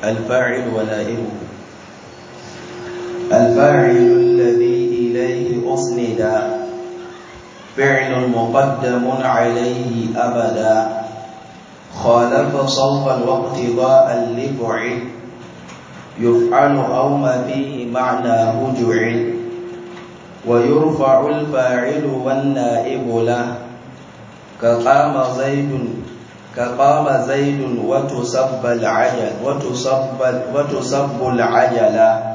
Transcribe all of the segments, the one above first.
الفاعل ونائبه الفاعل الذي إليه أسند فعل مقدم عليه أبدا خالف صوفا واقتضاء لفعل يفعل أو ما فيه معناه جعل ويرفع الفاعل والنائب له كقام زيد كقام زيد وتسب العجل وتصب وتصب العجلة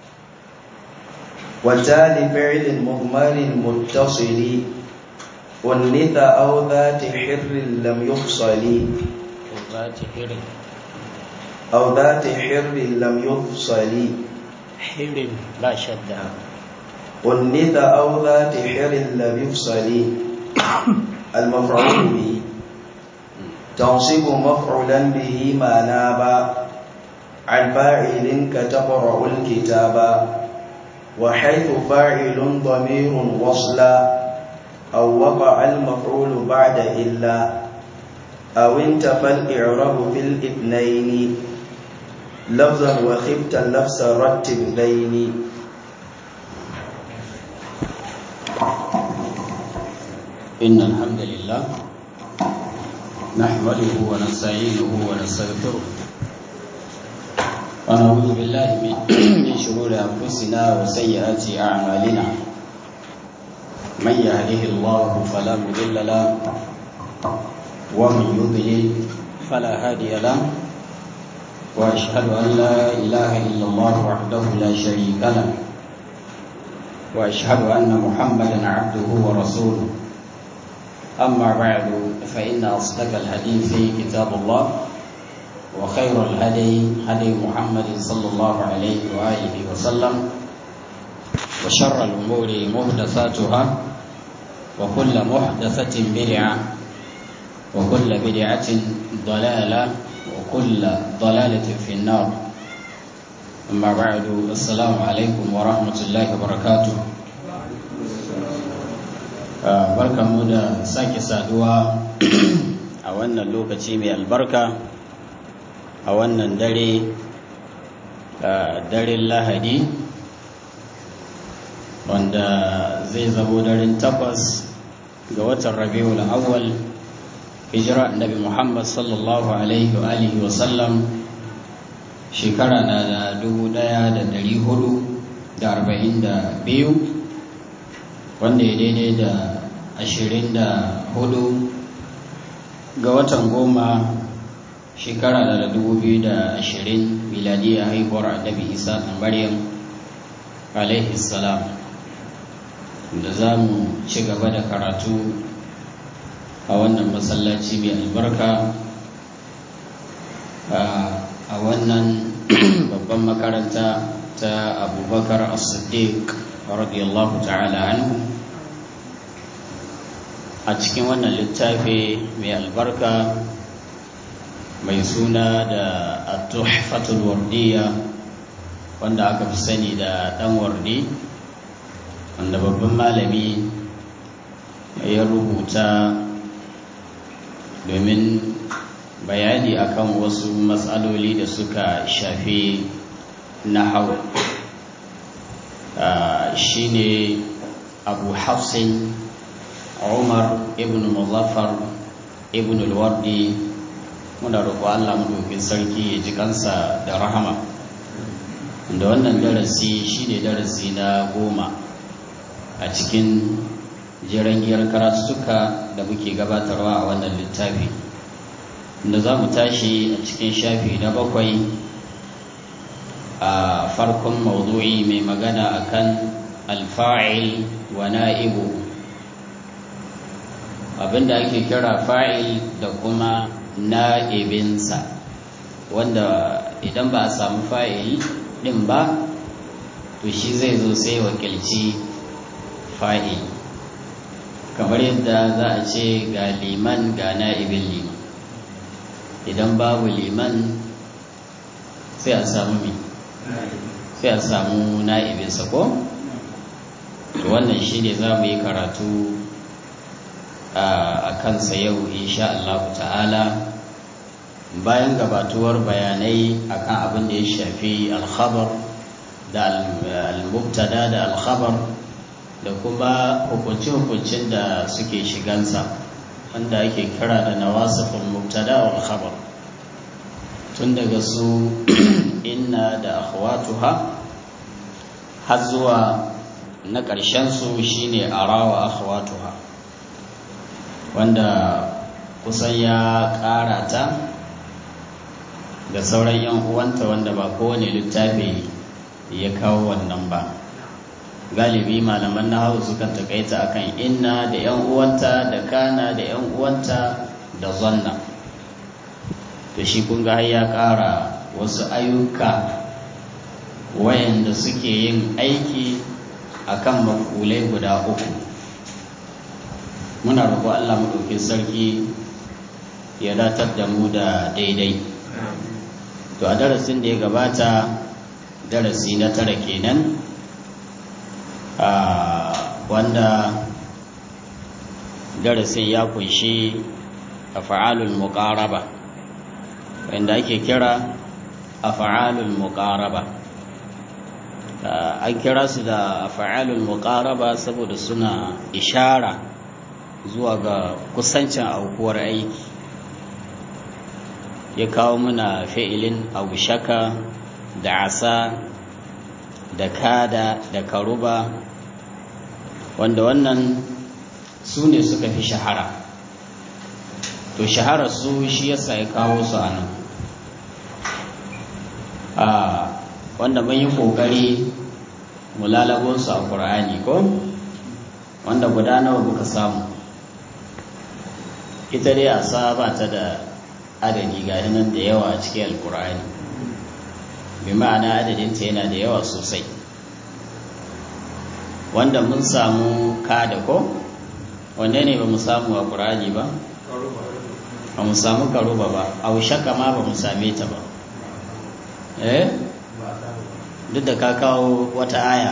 وتالي فعل مضمر متصل أنث أو ذات حر لم يفصل ذات حر أو ذات حر لم يفصل حر لا شد أنث أو ذات حر لم يفصل المفعول به تنصب مفعولا به ما ناب عن فاعل كتقرأ الكتاب وحيث فاعل ضمير وصلا أو وقع المفعول بعد إلا أو انتفى الإعراب في الاثنين لفظا وخفت اللفظ رتب بين إن الحمد لله نحمده ونستعينه ونستغفره ونعوذ بالله من من شرور أنفسنا وسيئات أعمالنا من يهده الله فلا مضل له ومن يضلل فلا هادي له وأشهد أن لا إله إلا الله وحده لا شريك له وأشهد أن محمدا عبده ورسوله أما بعد فإن أصدق الحديث كتاب الله وخير الهدي هدي محمد صلى الله عليه وآله وسلم وشر الأمور محدثاتها وكل محدثة بدعة وكل بدعة ضلالة وكل ضلالة في النار أما بعد السلام عليكم ورحمة الله وبركاته barkanmu da sake saduwa a wannan lokaci mai albarka a wannan dare daren lahadi wanda zai zamo daren takwas ga watan rabiul awwal hijira annabi muhammad sallallahu alaihi wa alihi wa sallam shekara na da dubu daya da dari hudu da arba'in da biyu wanda ya daidai da ashirin da hudu ga watan goma shekara da dubu biyu da ashirin miladiyya haihuwar annabi isa da maryam alaihi salam da za mu ci gaba da karatu a wannan masallaci mai albarka a wannan babban makaranta ta abubakar as-siddiq radiyallahu ta'ala anhu a cikin wannan littafi mai albarka mai suna da at-tuhfatul wardiya wanda aka fi sani da dan wardi wanda babban malami ya rubuta domin bayani akan wasu matsaloli da suka shafi nahau shi ne abu hafsin umar ibn muzaffar ibn alwardi muna roƙo allah maɗaukin sarki ya ji kansa da rahama da wannan darasi shi ne darasi na goma a cikin jirangiyar karatuttuka da muke gabatarwa a wannan littafi da za mu tashi a cikin shafi na bakwai a farkon maudu'i mai magana akan alfa'il wa na'ibu abinda ake kira fa'il da kuma na'ibinsa wanda idan ba a samu fa'il din ba to shi zai zo sai wakilci fa'il kamar yadda za a ce ga liman ga na'ibin liman idan babu liman sai a samu mai sai a samu na'ibinsa ko? wannan shi ne za mu yi karatu a kansa yau insha Allah ta'ala bayan gabatuwar bayanai akan abin da ya shafi alkhabar da al-mubtada da alkhabar da kuma hukunci-hukuncin da suke shigansa wanda ake kira da nawasifin mubtada wal khabar tun daga su inna da akhwatuha har zuwa na ƙarshen su shine arawa akhwatuha wanda kusan ya ƙara ta da sauran 'yan uwanta wanda ba kowane littafi ya kawo wannan ba galibi malaman na hau sukan takaita akan inna da 'yan uwanta da kana da 'yan uwanta da zanna to shi kun ga ya ƙara wasu ayyuka wayanda suke yin aiki akan makulai guda uku muna roƙo Allah maɗaukin sarki ya datar da mu da daidai to a darasin da ya gabata darasi na tara kenan wanda darasin ya kunshi a fa'alul muƙaraba wanda ake kira a fa'alul muƙaraba an kira su da fa'alul muƙaraba saboda suna ishara zuwa ga kusancin aukuwar aiki ya kawo muna fi'ilin shaka da asa da kada da karuba wanda wannan su ne suka fi shahara to shaharar su shi yasa ya kawo su a nan wanda mun yi ƙoƙari mu lalabo su a ƙur'ani ko wanda guda nawa muka samu ita dai asa ba ta da adadi ga nan da yawa a cikin alkur'ani bi ma'ana adadinta yana da yawa sosai wanda mun samu kada ko wanda ne ba mu samu a ƙur'ani ba ba mu samu karuba ba a shaka ma ba mu same ta ba eh duk da ka kawo wata aya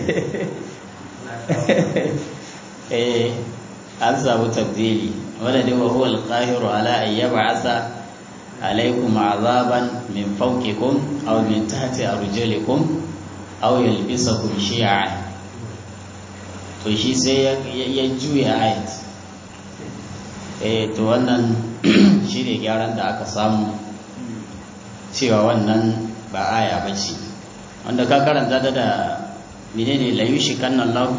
eh an samu tabdili wanda dai wa huwa al-qahiru ala an yab'atha alaykum azaban min fawqikum aw min tahti arjulikum aw yalbisakum shi'a to shi sai ya juya ayat eh to wannan shi ne gyaran da aka samu cewa wannan ba aya ba ce wanda ka karanta ta da menene la yushikanna Allah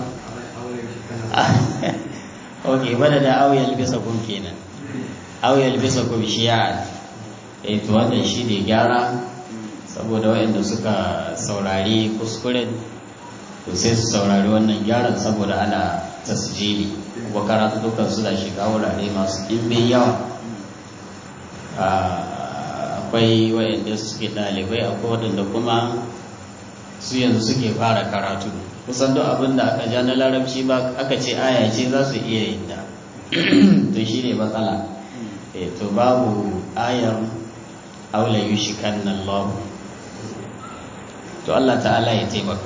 ok bada da au yalbisa kun kenan au yalbisa kun shi'a eh to wannan shi ne gyara saboda waɗanda suka saurari kuskuren to sai su saurari wannan gyaran saboda ana tasjili kuma karatu dukkan su da shiga wurare masu ɗimbin yawa akwai waɗanda suke ɗalibai akwai waɗanda kuma su yanzu suke fara karatu kusan duk abin da aka ja na larabci ba aka ce aya ce za su iya yin da to shi ne matsala to babu ayar aula yi shi kan nan to Allah ta'ala ya taimaka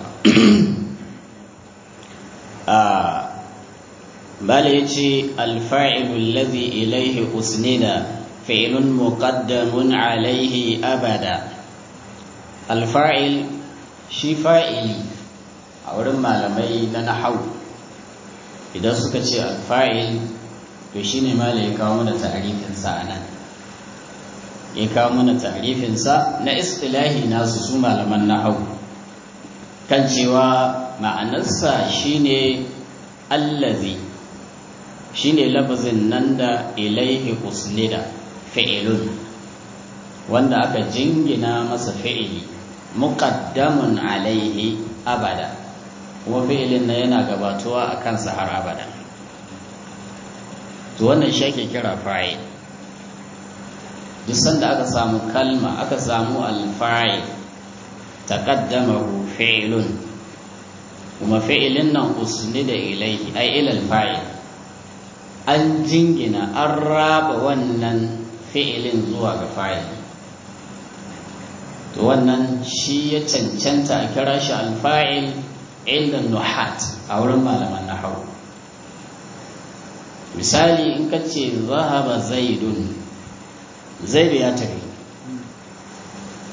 bala ya ce alfa'ilu lazi ilaihi usnida fi'ilun muqaddamun alaihi abada alfa'il shi fa'ili a wurin malamai na nahau idan suka ce alfa'il to shi ne ma ya kawo mana ta'arifinsa a nan ya kawo mana ta'arifinsa na istilahi nasu su malaman nahau kan cewa ma'anarsa shi ne allazi shi ne lafazin nan da ilaihi usnida fi'ilun wanda aka jingina masa fi'ili muqaddamun alaihi abada kuma fi'ilin na yana gabatuwa a kansa har abada to wannan shi ake kira fa'il duk sanda aka samu kalma aka samu alfa'il taqaddamahu fi'lun kuma fi'ilin nan usnida ilaihi ay ila alfa'il an jingina an raba wannan fi'ilin zuwa ga fa'il to wannan shi ya cancanta a kira shi alfa'il inda nuhat a wurin malaman nahawu misali in ka ce zahaba zaidun zaidu ya tafi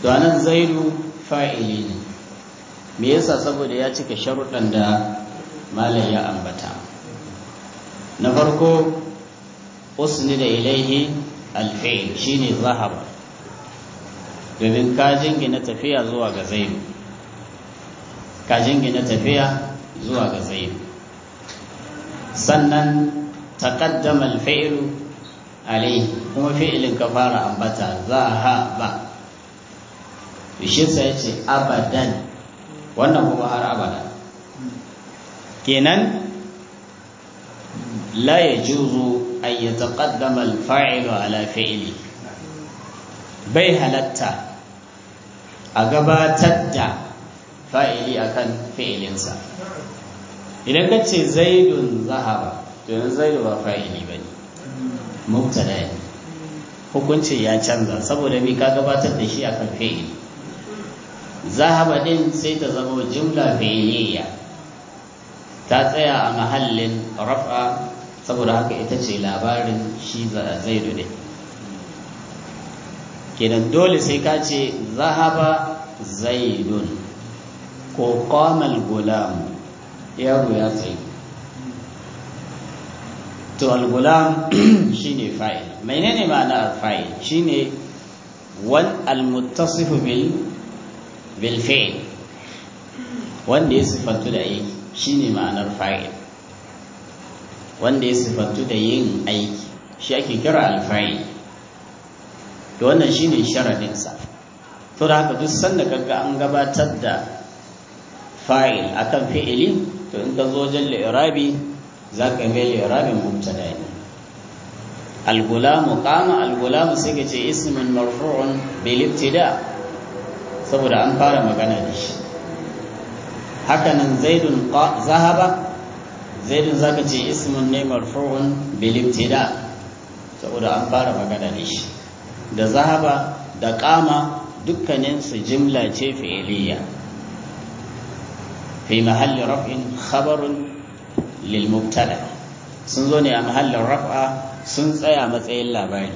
to anan zaidu fa'ili ne me yasa saboda ya cika sharuɗan da malam ya ambata na farko usni da ilaihi alfi'il shine zahaba domin ka jingina tafiya zuwa ga zaidu ka jingina tafiya zuwa ga zaidu sannan taqaddama alfi'lu alaihi kuma fi'ilin ka fara ambata zahaba shi sai ya ce abadan wannan kuma har abada kenan la yajuzu an yataqaddama al-fa'ilu ala fi'li bai halatta a gabatar da fa'ili akan fi'ilinsa idan ka ce zaidun zahaba to yanzu zaidu ba fa'ili bane mubtada ne hukunci ya canza saboda me ka gabatar da shi akan fi'ili zahaba din sai ta zama jumla fi'iliya ta tsaya a mahallin raf'a saboda haka ita ce labarin shi zaidu ne kenan dole sai ka ce zahaba zaidun ko qamal gulam yaro ya tsaye to al-gulam shine fa'il menene ma'ana al-fa'il shine wan al-muttasifu bil bil fi'l wanda ya sifantu da aiki shine ma'anar fa'il wanda ya sifantu da yin aiki shi ake kira al-fa'il to wannan shine sharadin sa to da haka duk sanda kaga an gabatar da fa'il akan fi'ili to in ka zo wajen li'irabi za ka mai li'irabin mubtada ne al-gulamu qama al-gulamu sai ka ce ismun marfu'un bil ibtida saboda an fara magana da shi hakanan zaidun zahaba zaidun zaka ce ismun ne marfu'un bil ibtida saboda an fara magana da shi da zahaba da qama dukkanin su jimla ce fi'iliya fi mahalli raf'in khabarun lil mubtada sun zo ne a mahallin raf'a sun tsaya matsayin labari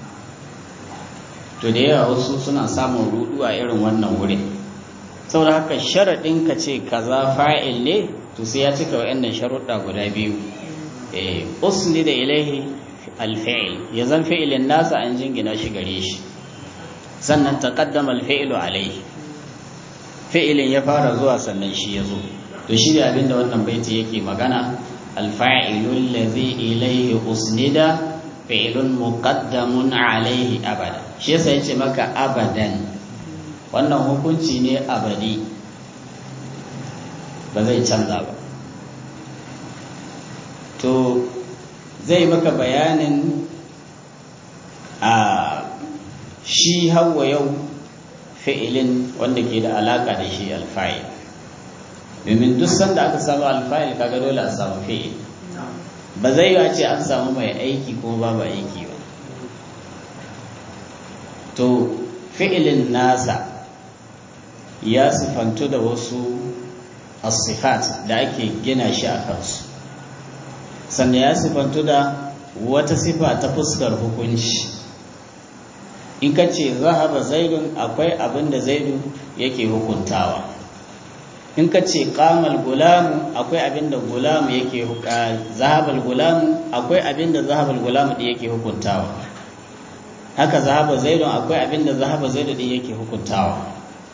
to da yawa wasu suna samun rudu a irin wannan wurin saboda haka sharaɗin ka ce kaza fa'il ne to sai ya cika wa'annan sharuɗa guda biyu eh usni da ilaihi alfa'il ya zan fi'ilin nasa an jingina shi gare shi sannan taqaddama alfa'ilu alaihi fi'ilin ya fara zuwa sannan shi ya zo to shi da abinda wannan baiti yake magana alfa'ilu allazi ilaihi usnida fi'ilun muqaddamun alaihi abada shi yasa yace maka abadan wannan hukunci ne abadi ba zai canza ba to zai maka bayanin a shi hawa yau fi'ilin wanda ke da alaka da shi alfa'il domin duk sanda aka samu alfa'il kaga dole a samu fi'il ba zai yi ce an samu mai aiki ko babu aiki ba to fi'ilin nasa ya sifantu da wasu asifat da ake gina shi a kansu sannan ya sifantu da wata sifa ta fuskar hukunci in ka ce zahaba zaidun akwai abin da zaidu yake hukuntawa in ka ce kamal gulamu akwai abin da gulamu yake zahabal gulamu akwai abin da zahabal gulamu da yake hukuntawa haka zahaba zaidun akwai abin da zahaba zaidu da yake hukuntawa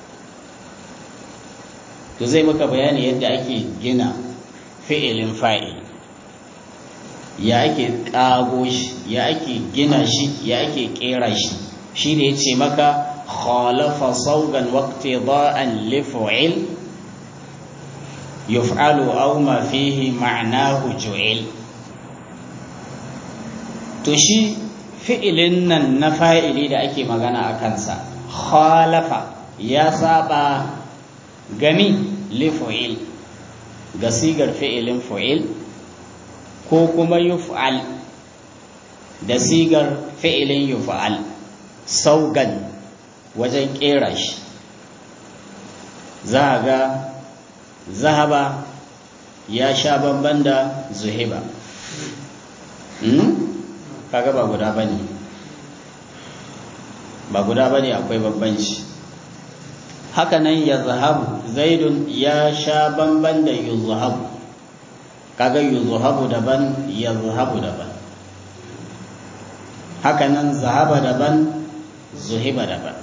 to zai maka bayani yadda ake gina fi'ilin fa'il ya ake ƙago shi ya ake gina shi ya ake ƙera shi shi da ya ce maka khalafa saugan waqti da'an li fu'il yuf'alu aw ma fihi ma'nahu ju'il to shi fi'ilin nan na fa'ili da ake magana a kansa khalafa ya saba gami li fu'il ga sigar fi'ilin fu'il ko kuma yuf'al da sigar fi'ilin yuf'al saugan wajen kera shi za ga zahaba ya sha bamban da zuhiba kaga ba guda bane ba guda bane akwai bambanci haka nan ya zahabu zaidun ya sha bamban da yuzhabu kaga yuzhabu daban ya zahabu daban haka nan zahaba daban zuhiba daban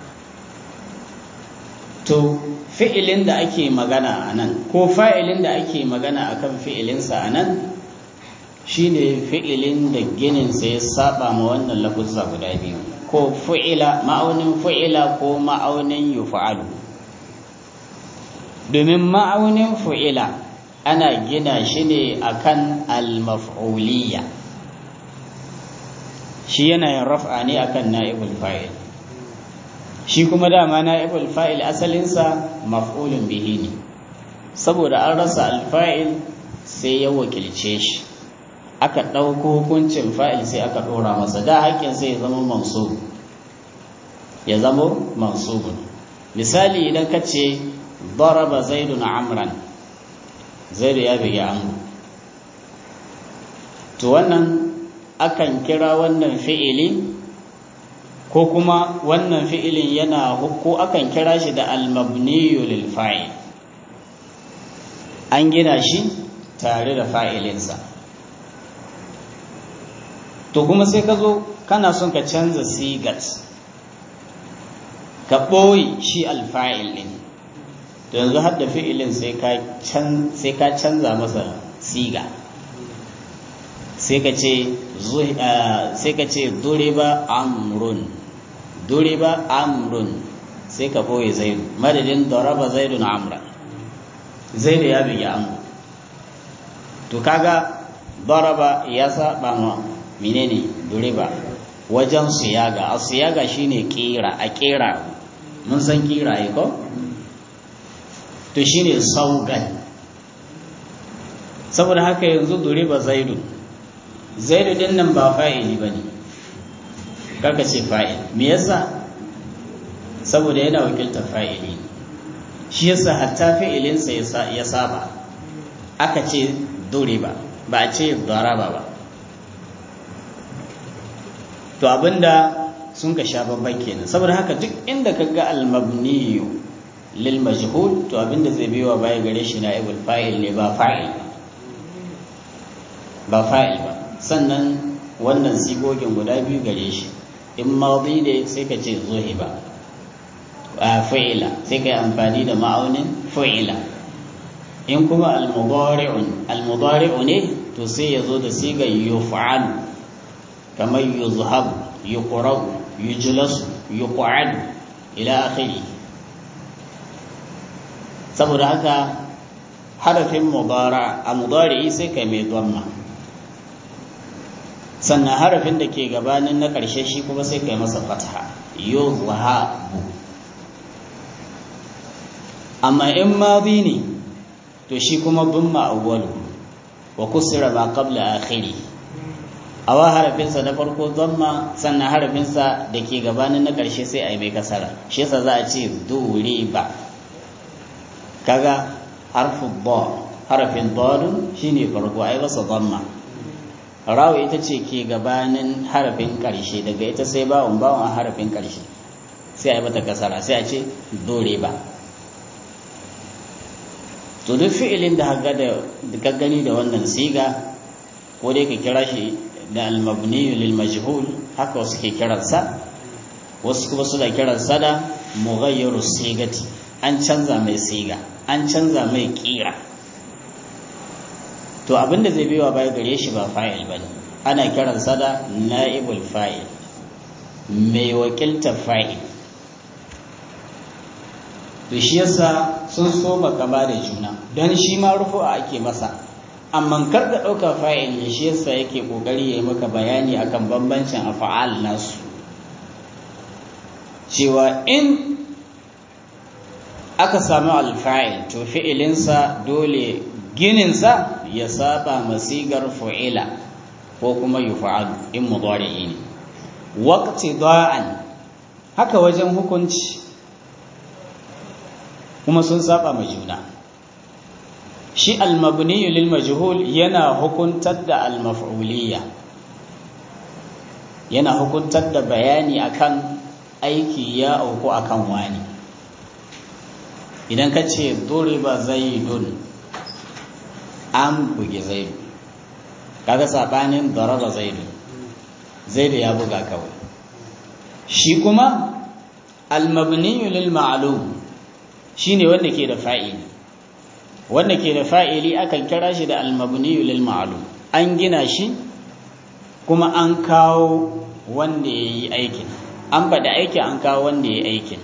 to fi'ilin da ake magana a nan ko fa'ilin da ake magana akan fi'ilinsa a nan shine fi'ilin da gininsa ya saba ma wannan lafuzza guda biyu ko fu'ila ma'aunin fu'ila ko ma'aunin yufa'alu domin ma'aunin fu'ila ana gina shi ne akan al-maf'uliyya shi yana yin raf'a ne akan na'ibul fa'il shi kuma dama na'ibul fa'il asalinsa maf'ulun bihi ne saboda an rasa al-fa'il sai ya wakilce shi aka ɗauko hukuncin fa'il sai aka ɗora masa da haƙƙin sai ya zama mansub ya zama mansubun misali idan ka ce daraba zaidun amran zaidu ya bigi amru to wannan akan kira wannan fi'ili ko kuma wannan fi'ilin yana ko akan kira shi da almabniyu lil fa'il an gina shi tare da fa'ilinsa to kuma sai ka zo kana son ka canza sigat ka ɓoye shi alfa'il ɗin to yanzu har da fi'ilin sai ka canza masa siga sai ka ce duriba amrun duriba amrun sai ka ɓoye zaidu madadin daraba zaidun amra zaidu ya bigi amru to kaga daraba ya saba ma menene duriba wajen siyaga a siyaga shine kira a kera mun san kira ai ko to shine saugan saboda haka yanzu duriba zaidu zaidu din nan ba fa'ili bane kaka ce fa'il me yasa saboda yana wakiltar fa'ili shi yasa hatta fi'ilinsa ya saba aka ce duriba ba a ce daraba ba to abinda sun ka sha babban kenan saboda haka duk inda ka ga almabniyu lil majhul to abinda zai biyo baya gare shi na ibul fa'il ne ba fa'il ba fa'il ba sannan wannan sigogin guda biyu gare shi in madi ne sai ka ce zuhiba a fa'ila sai ka yi amfani da ma'aunin fa'ila in kuma al-mudari'un al-mudari'u ne to sai ya zo da sigar yuf'alu kamar yuzhabu yuqrabu yujlasu yuq'adu ila akhiri saboda haka harafin mudara a mudari sai kai mai dhamma sannan harafin da ke gabanin na ƙarshe shi kuma sai kai masa fatha yuzhabu amma in madi ne to shi kuma dhamma awwalu wa kusira ma qabla akhiri awa harafinsa na farko zamma sannan harafinsa da ke gabanin na ƙarshe sai a yi mai kasara shi yasa za a ce dure ba kaga harfu ba harafin dadun shine farko ai masa zamma rawu ita ce ke gabanin harafin ƙarshe daga ita sai bawon bawon a harafin ƙarshe sai a yi mata kasara sai a ce dore ba to duk fi'ilin da ka gani da wannan siga ko dai ka kira shi da almabniyu lil majhul haka wasu ke kiransa wasu kuma suna kiransa da mughayyiru sigati an canza mai siga an canza mai kira to abinda zai biwa baya gare shi ba fa'il bane ana kiransa da na'ibul fa'il mai wakilta fa'il to shi yasa sun so baka ba da juna don shi ma rufu'a ake masa amma kar ka ɗauka fa'il ne shi yasa yake ƙoƙari ya yi maka bayani akan bambancin afa'al nasu cewa in aka samu alfa'il to fi'ilinsa dole gininsa ya saba masigar fu'ila ko kuma yufa'al in mudari'i ne waqti da'an haka wajen hukunci kuma sun saba ma juna shi almabniyu lil majhul yana hukuntar da almaf'uliyya yana hukuntar da bayani akan aiki ya auku akan wani idan ka ce duriba zaidun an bugi zaidu kaga sabanin daraba zaidu zaidu ya buga kawai shi kuma almabniyu lil ma'lum shine wanda ke da fa'ili wanda ke da fa'ili akan kira shi da almabniyu lil ma'lum an gina shi kuma an kawo wanda yayi aikin an bada aiki an kawo wanda yayi aikin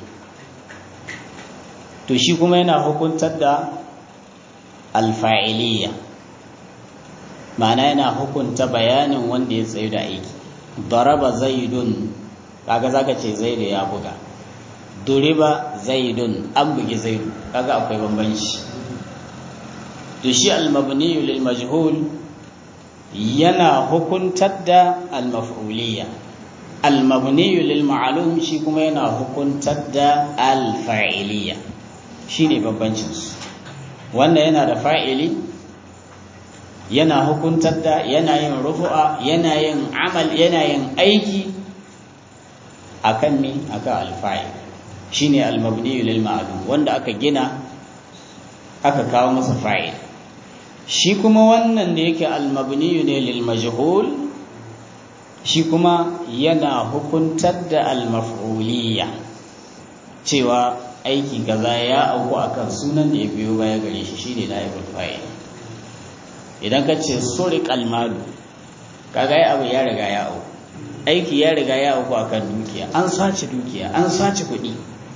to shi kuma yana hukuntar da alfa'iliya ma'ana yana hukunta bayanin wanda ya tsayu da aiki daraba zaidun kaga zaka ce zaidu ya buga duriba zaidun an bugi zaidu kaga akwai bambanci to shi almabniyu lil majhul yana hukuntar da almaf'uliyya almabniyu lil ma'lum shi kuma yana hukuntar da alfa'iliyya shine bambancin su wannan yana da fa'ili yana hukuntar da yana yin rufu'a yana yin amal yana yin aiki akan me akan alfa'il shine almabni lil ma'lum wanda aka gina aka kawo masa fa'il shi kuma wannan da yake almabni ne lil majhul shi kuma yana hukuntar da almaf'uliyya cewa aiki kaza ya auku akan sunan da ya biyo baya gare shi shine naibul fa'il idan ka ce suriqal malu kaga ya abu ya riga ya auku aiki ya riga ya auku akan dukiya an sace dukiya an sace kuɗi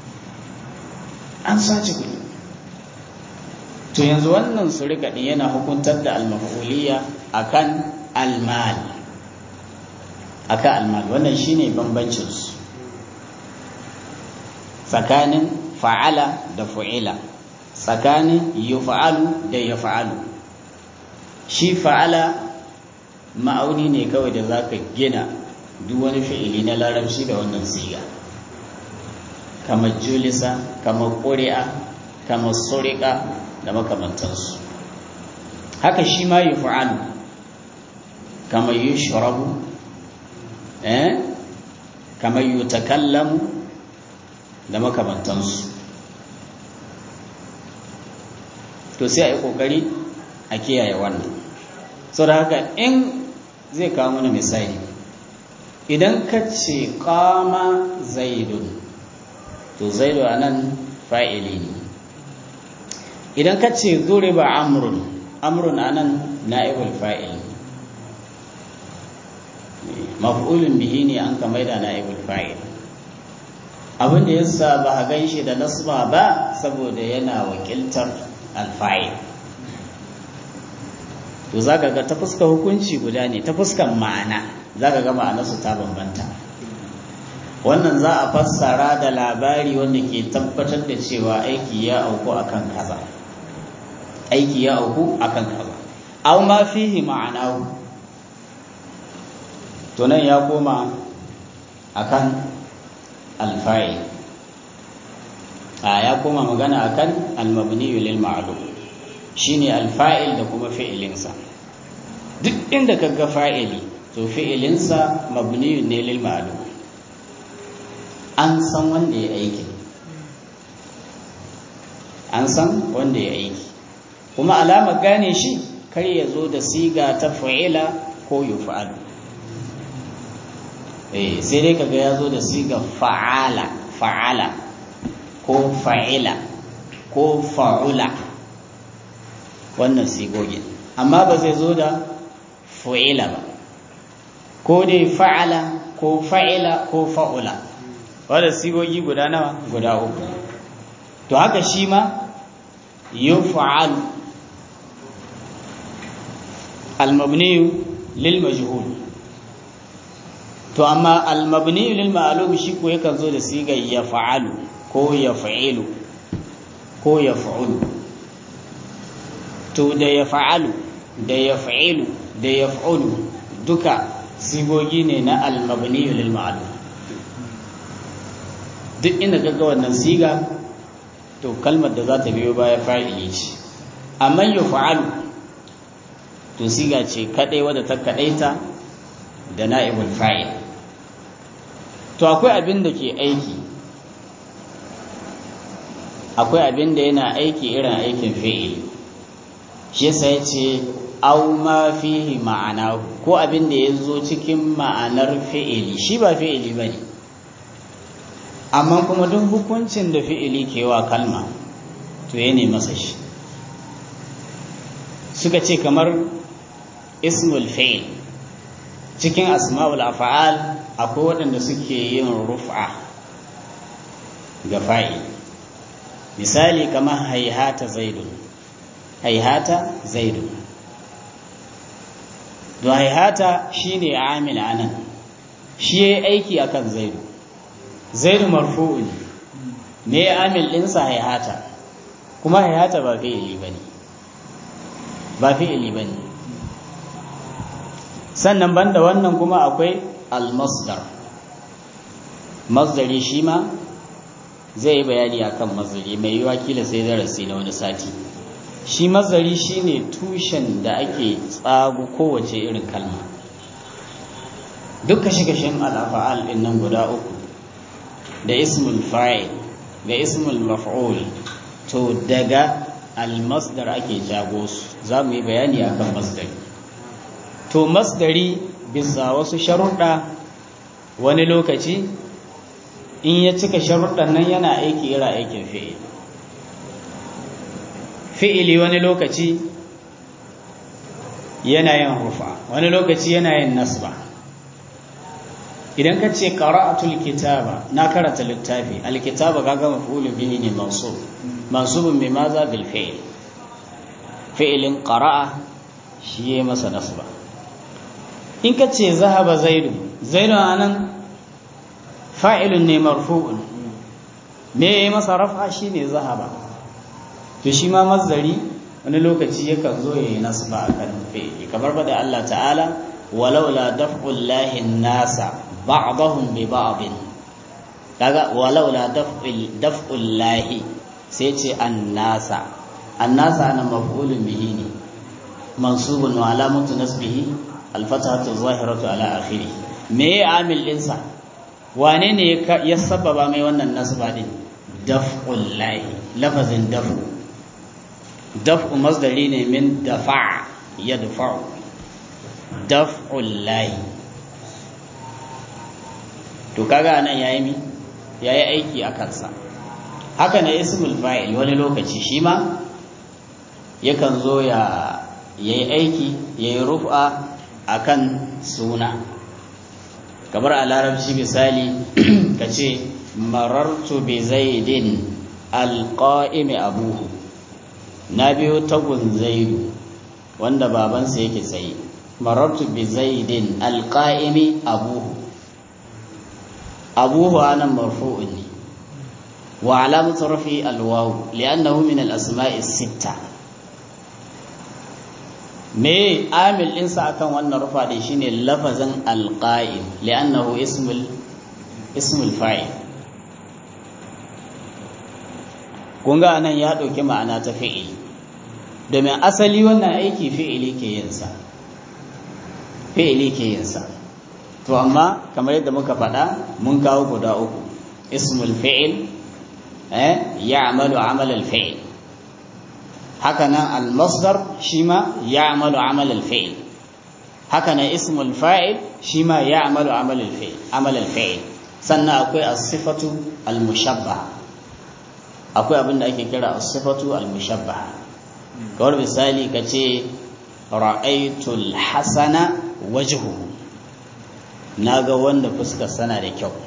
an sace kuɗi to yanzu wannan surika ɗin yana hukuntar da almaf'uliyya akan almal akan almal wannan shine bambancin su tsakanin fa'ala da fu'ila tsakanin yuf'alu da yaf'alu shi fa'ala ma'auni ne kawai da zaka gina duk wani fi'ili na larabci da wannan siga kamar julisa kamar ƙuri'a kamar surika da makamantansu haka shi ma yi fa'alu kamar yi shirabu eh kamar yi takallamu da makamantansu to sai a yi ƙoƙari a kiyaye wannan sau da haka in zai kawo mana misali idan ka ce kama zaidun to zaidu a nan fa'ili ne idan ka ce zuri ba amrun amrun a nan na'ibul fa'il maf'ulun bihi ne an kamar da na'ibul fa'il abin da yasa ba a gan shi da nasba ba saboda yana wakiltar alfa'il to za ka ga ta fuska hukunci guda ne ta fuskan ma'ana za ka ga ma'anarsu ta bambanta wannan za a fassara da labari wanda ke tabbatar da cewa aiki ya auku akan kaza aiki ya auku akan kaza aw ma fihi ma'anahu to nan ya koma akan alfa'il a ya koma magana akan almabni lil ma'lum shine alfa'il da kuma fi'ilinsa duk inda kaga fa'ili to fi'ilinsa mabni ne lil ma'lum an san wanda ya aiki an san wanda ya aiki kuma alama gane shi kar ya zo da siga ta fa'ila ko yufa'al eh sai dai kaga ya zo da siga fa'ala fa'ala ko fa'ila ko fa'ula wannan sigogin amma ba zai zo da fa'ila ba ko dai fa'ala ko fa'ila ko fa'ula wadda sigogi guda nawa guda uku to haka shi ma yuf'al al-mabni lil majhul to amma al-mabni lil ma'lum shi ko yakan zo da sigar yaf'alu ko yaf'ilu ko yaf'ulu to da yaf'alu da yaf'ilu da yaf'ulu duka sigogi ne na al-mabni lil ma'lum duk inda kaga wannan siga to kalmar da za ta biyo baya fa'ili ce amma yuf'alu to siga ce kadai wadda ta kadaita da na'ibul fa'il to akwai abin da ke aiki akwai abin da yana aiki irin aikin fi'ili shi yasa ya ce au ma fihi ma'ana ko abin da ya zo cikin ma'anar fi'ili shi ba fi'ili ba ne amma kuma duk hukuncin da fi'ili ke wa kalma to ya masa shi suka ce kamar ismul fi'il cikin asma'ul af'al akwai waɗanda suke yin rufa ga fa'il misali kamar haihata zaidun haihata zaidun to haihata shine amil anan shi yayi aiki akan zaidu zaidu marfu'un me amil ɗinsa haihata kuma haihata ba fi'ili bane ba fi'ili bane sannan banda wannan kuma akwai al-masdar masdari shi ma zai yi bayani akan masdari mai yiwa kila sai darasi na wani sati shi masdari shine tushen da ake tsago kowace irin kalma duk kashe-kashen al'afa'al ɗin nan guda uku da ismul fa'il da ismul maf'ul to daga al-masdar ake jago su za mu yi bayani akan masdari to masdari bisa wasu sharuɗa wani lokaci in ya cika sharuɗan nan yana aiki ira aikin fi'il fi'ili wani lokaci yana yin rufa wani lokaci yana yin nasba idan ka ce qara'atul kitaba na karanta littafi alkitaba kaga maf'ulun bihi ne mansub mansubun bi maza bil fi'il fi'ilin qara'a shi ya masa nasba in ka ce zahaba zaidu zaidu anan fa'ilun ne marfu'un me yayi masa raf'a shine zahaba to shi ma mazdari wani lokaci yakan zo yayi nasba akan fi'ili kamar bada Allah ta'ala walaula daf'ul lahi nasa ba'dahum bi ba'd kaga walaula daf'ul daf'ul lahi sai ce annasa annasa ana maf'ulun bihi ne mansubun wa alamatu nasbihi alfatahatu zahiratu ala akhiri me ya amil dinsa wane ne ya sababa mai wannan nasba din daf'ul lahi lafazin daf'u daf'u masdari ne min dafa'a yadfa'u daf'ul lahi to kaga anan yayi mi yayi aiki a kansa haka ne ismul fa'il wani lokaci shi ma yakan zo ya yayi aiki yayi rufa akan suna kamar a larabci misali ka ce marartu bi zaidin alqa'imi abuhu na biyo tagun zaidu wanda babansa yake tsaye marartu bi zaidin alqa'imi abuhu abuhu anan marfu'un ne wa alamatu rafi alwaw li'annahu min al-asma'i sitta me amil ɗinsa akan wannan rufa ɗin shine lafazin alqa'im li'annahu ismul ismul fa'il kun ga nan ya ɗauki ma'ana ta fi'ili domin asali wannan aiki fi'ili ke yin sa fi'ili ke yin sa to amma kamar yadda muka faɗa mun kawo guda uku ismul fi'il eh ya'malu amal al-fi'il haka nan al-masdar shi ma ya'malu amal al-fi'il haka nan ismul fa'il shi ma ya'malu amal al-fi'il amal al-fi'il sannan akwai as-sifatu al-mushabbaha akwai abin da ake kira as-sifatu al-mushabbaha kawar misali kace ra'aytul hasana wajhuhu naga wanda fuskar sana da kyau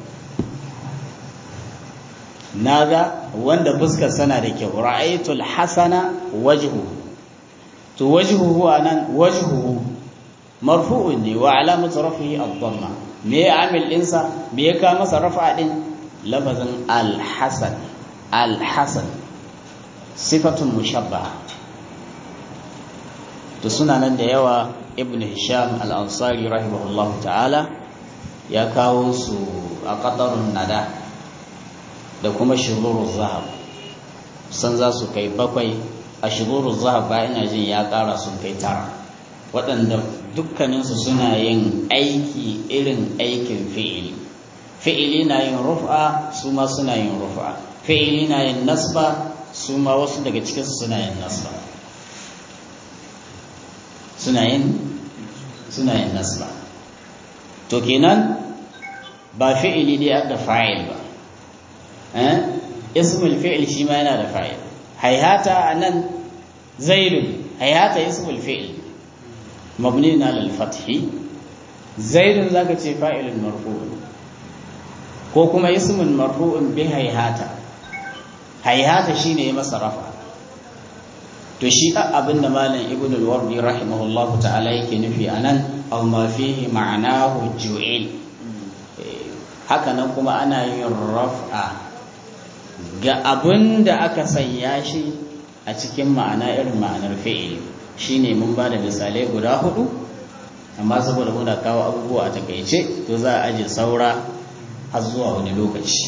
naga wanda fuskar sana da kyau ra'aytul hasana wajhuhu to wajhuhu anan wajhuhu marfu'un ne wa alamatu rafihi ad-dhamma me ya amil dinsa me ya ka masa rafa din lafazin al-hasan al-hasan sifatun mushabbaha to suna nan da yawa ibn hisham al-ansari rahimahullahu ta'ala ya kawo su a qadarun nada da kuma shururul zahab san za su kai bakwai a shururul zahab ba ina jin ya ƙara sun kai tara waɗanda dukkaninsu suna yin aiki irin aikin fi'ili fi'ili na yin rufa su ma suna yin rufa fi'ili na yin nasba su ma wasu daga cikinsu suna yin nasba suna yin suna yin nasba to kenan ba fi'ili dai da fa'il ba eh ismul fi'il shi ma yana da fa'il hayhata anan zaidun hayhata ismul fi'il mabni ala al-fath zaidun zaka ce fa'ilun marfu' ko kuma ismun marfu'un bi hayhata hayhata shine ya masa rafa to shi abinda malam ibnu al-wardi rahimahullahu ta'ala yake nufi anan aw ma fihi ma'anahu ju'il haka nan kuma ana yin raf'a ga abinda aka sanya shi a cikin ma'ana irin ma'anar fi'ili shine mun ba da misalai guda hudu amma saboda muna kawo abubuwa a takaice to za a aje saura har zuwa wani lokaci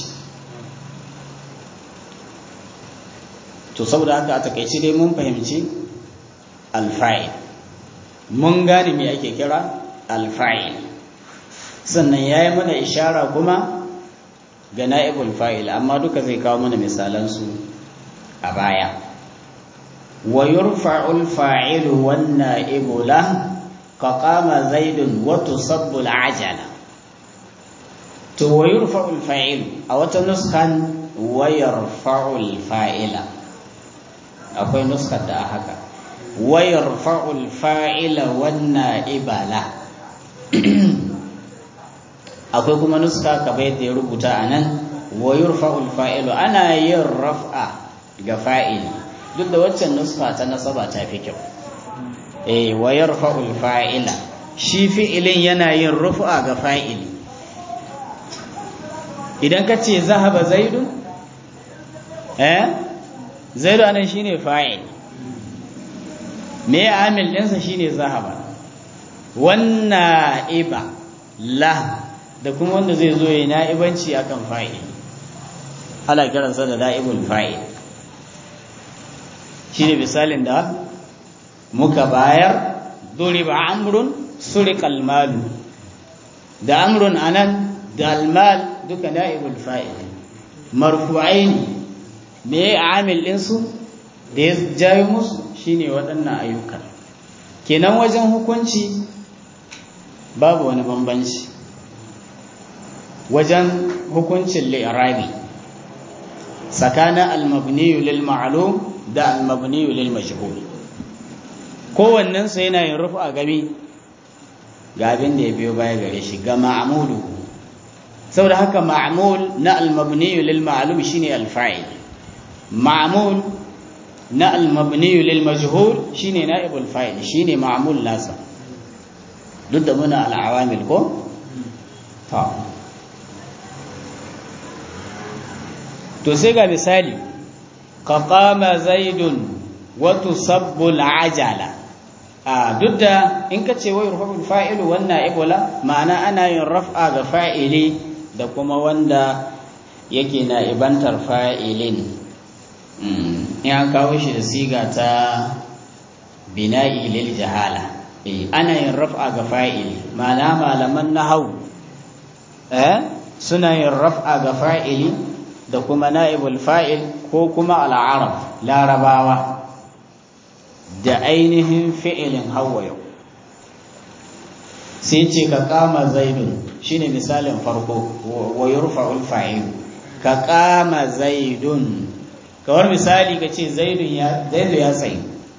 to saboda haka a takaice dai mun fahimci alfa'il mun gane me ake kira alfa'il sannan ya yi mana ishara kuma ga na'ibul fa'il amma duka zai kawo mana misalansu a baya wa yurfa'ul fa'ilu wan na'ibu la ka qama zaidun wa tusabbu al'ajala to wa yurfa'ul fa'ilu a wata nuskan wa yarfa'ul fa'ila akwai nuskar da haka wayar fa'ul fa'ila wannan ibala akwai kuma nuska ka bai da ya rubuta a nan wayar fa'ul fa'ilu ana yin raf'a ga fa'ili duk da waccan nuska ta nasaba ta fi kyau eh wayar fa'ul fa'ila shi fi'ilin yana yin rufa ga fa'ili idan ka ce zahaba zaidu eh zaidu anan shine fa'il me amil ɗinsa shine zahaba wannan iba la da kuma wanda zai zo ya na'ibanci akan fa'il ana kiransa da na'ibul fa'il shine misalin da muka bayar duriba amrun suriqal malu da amrun anan da almal duka na'ibul fa'il marfu'aini me amil ɗinsu da ya jayo musu shine waɗannan ayyuka kenan wajen hukunci babu wani bambanci wajen hukuncin li'irabi tsakanin almabniyu lil ma'lum da almabniyu lil majhul kowannen sa yana yin rufu a gami ga abin da ya biyo baya gare shi ga ma'mulu saboda haka ma'mul na almabniyu lil ma'lum shine alfa'il ma'mul na almabniyu lil majhul shine naibul fa'il shine ma'mul nasa duk da muna al'awamil ko to to sai ga misali ka qama zaidun wa tusabbu al'ajala a duk da in ka ce wai rufa'ul fa'ilu wannan ibola ma'ana ana yin raf'a ga fa'ili da kuma wanda yake na ibantar fa'ilin in an kawo shi da siga ta bina'i lil jahala ana yin raf'a ga fa'ili ma'ana malaman nahau eh suna yin raf'a ga fa'ili da kuma na'ibul fa'il ko kuma al'arab larabawa da ainihin fi'ilin hawa yau sai ce ka kama zaidun shine misalin farko wa yurfa'ul fa'il ka kama zaidun kawar misali ka ce zaidu ya tsaye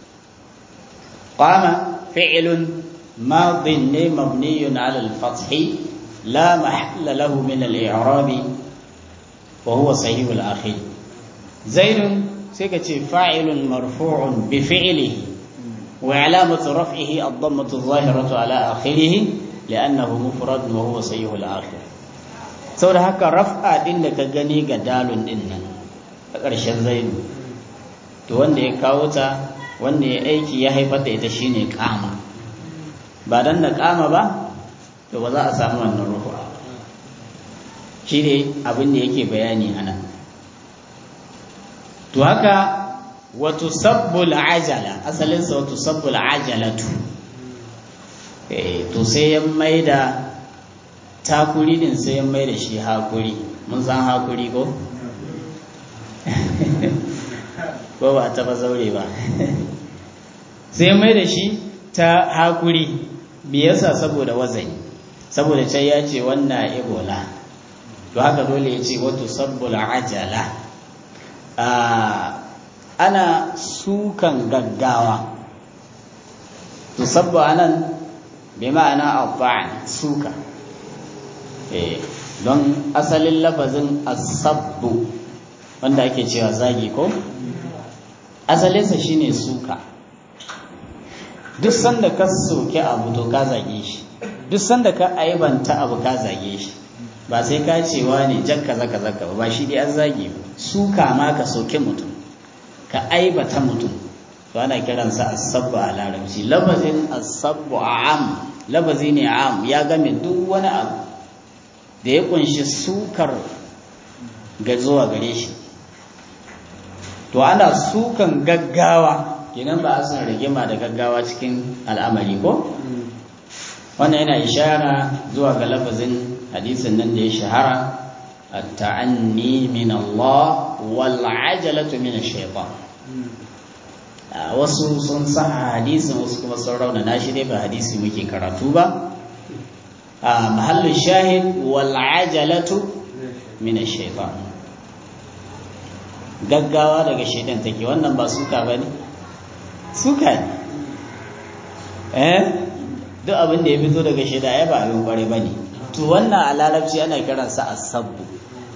qama fi'lun madin ne mabniyun ala al-fath la mahalla lahu min al-i'rab wa huwa sahih al-akhir zaidun sai ka ce fa'ilun marfu'un bi fi'lihi wa alamatu raf'ihi ad-dammatu adh-dhahiratu ala akhirih li'annahu mufrad wa huwa sahih al-akhir saboda haka raf'a din da ka gani ga dalun din nan a ƙarshen zainu to wanda ya kawo ta wanda ya aiki ya haifar da ita shine kama ba dan da kama ba to ba za a samu wannan ruhu shi ne abin da yake bayani anan to haka wato sabbul ajala asalinsa wato sabbul ajalatu to sai ya maida takuri din sai ya maida shi hakuri mun san hakuri ko ko ba ta ba zaure ba sai mai da shi ta hakuri me yasa saboda wazani saboda can ya ce wannan ebola to haka dole ya ce wato sabbul ajala ana sukan gaggawa to sabbu anan bi ma'ana abba'an suka don asalin lafazin asabbu wanda ake cewa zagi ko asalinsa shine suka duk sanda ka soke abu to ka zage shi duk sanda ka aibanta abu ka zage shi ba sai ka cewa ne jan kaza kaza ka ba shi dai an zage suka ma ka soke mutum ka aibata mutum to ana kiransa asabbu a larabci labazin asabbu am labazi ne am ya game duk wani abu da ya kunshi sukar ga zuwa gare shi to ana sukan gaggawa kenan ba a son rigima da gaggawa cikin al'amari ko wannan yana ishara zuwa ga lafazin hadisin nan da ya shahara at-ta'anni min Allah wal 'ajalatu min ash-shaytan wasu sun sa hadisin wasu kuma sun raunana shi dai ba hadisi muke karatu ba a mahallin shahid wal 'ajalatu min ash-shaytan gaggawa daga shaidan take wannan ba suka bane suka ne eh duk abin da ya fito daga shaida ya ba abin kware ba ne to wannan a larabci ana kiransa asabbu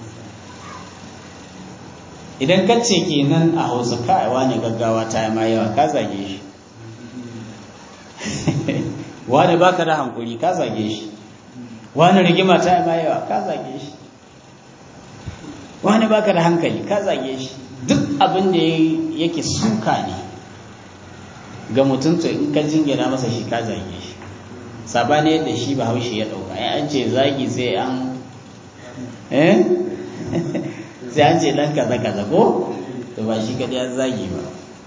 idan ka ce kenan a hausa kaiwa ne gaggawa ta yi ma yawa ka zage shi wani baka da hankuri ka zage shi wani rigima ta yi ma yawa ka zage shi wani baka da hankali ka zage shi duk abin da yake suka ne ga mutum to in ka jingina masa shi ka zage shi sabani yadda shi ba haushe ya dauka ya an ce zagi sai an eh sai an ce dan kaza kaza ko to ba shi kadai an zagi ba